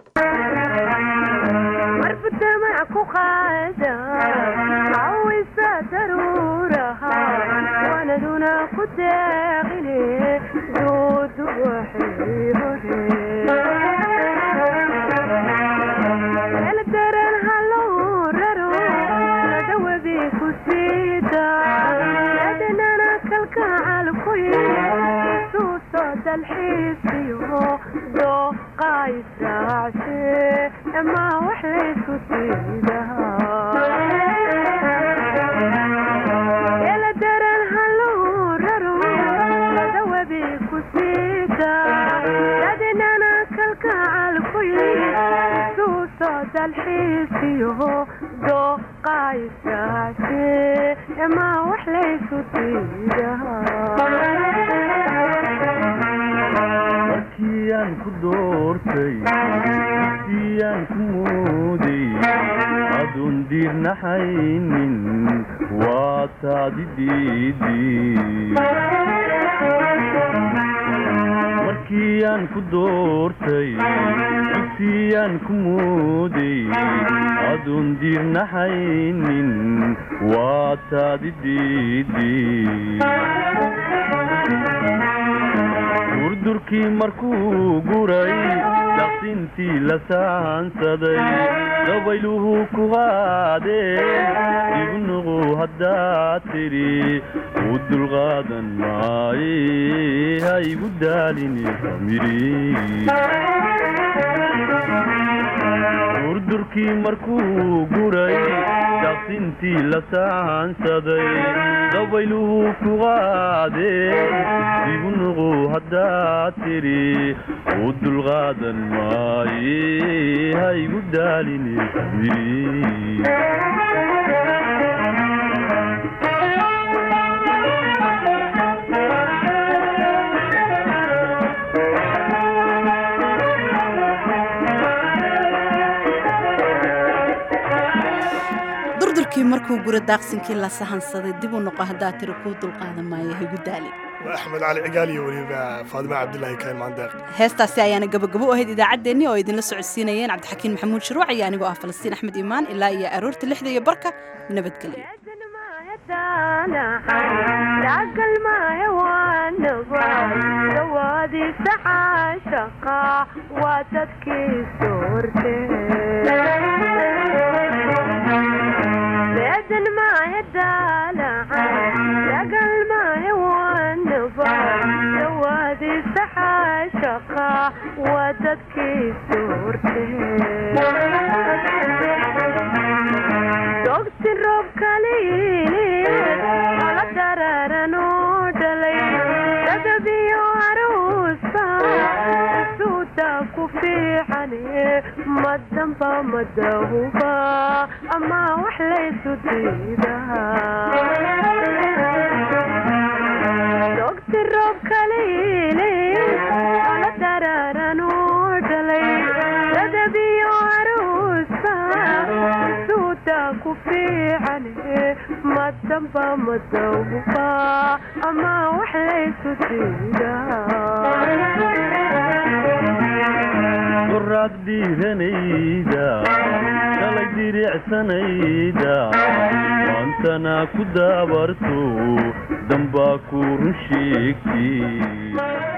markiiaan ku doortay siiyaan ku mooday aduun diirnaxaynin waa taadi diidimarkiiaan ku doortay siiyaan ku mooday aduun diirnaxaynin waa taadi diidi durdurkii markuu guray daqsintii la saansaday dabayluhu ku qaadeen igu nuqu haddaad tidhi u dulqaadan maaye ha igu daalini durdurkii markuu guray daqsintii la saansaday dabayluhu ku qaadeen igu nuqu haddaad tidhi u dulqaadan maaye ha igu daalini durdurkii markuu gura daaqsinkii la sahansaday dib u noqo haddaa tiri kuu dulqaadan maayo higu daali waa axmed cali cigaal iyo weliba faadimo cabdilaahi kayn maandeeq heestaasi ayaana gabagabo u ahayd idaacaddeenni oo idinla socodsiinayeen cabdixakiin maxamuud shuruuc iyo anigoo ah falastiin axmed iimaan ilaa iyo aroorta lixda iyo barka nabadgelyo dogsi roob kaliala daraaranoo dhalay dadabiyo aruusa suuda ku fiicane madamba madahuba ama wax laysu diidaadogti roob kaliile ala dararanu dhalay dadabiyo aruusa suuda ku fiicane madamba madahuba ama wax laysu qoraad dhiiranayda shalay diricsanayda maantana ku daabarto dambaa ku run sheegtay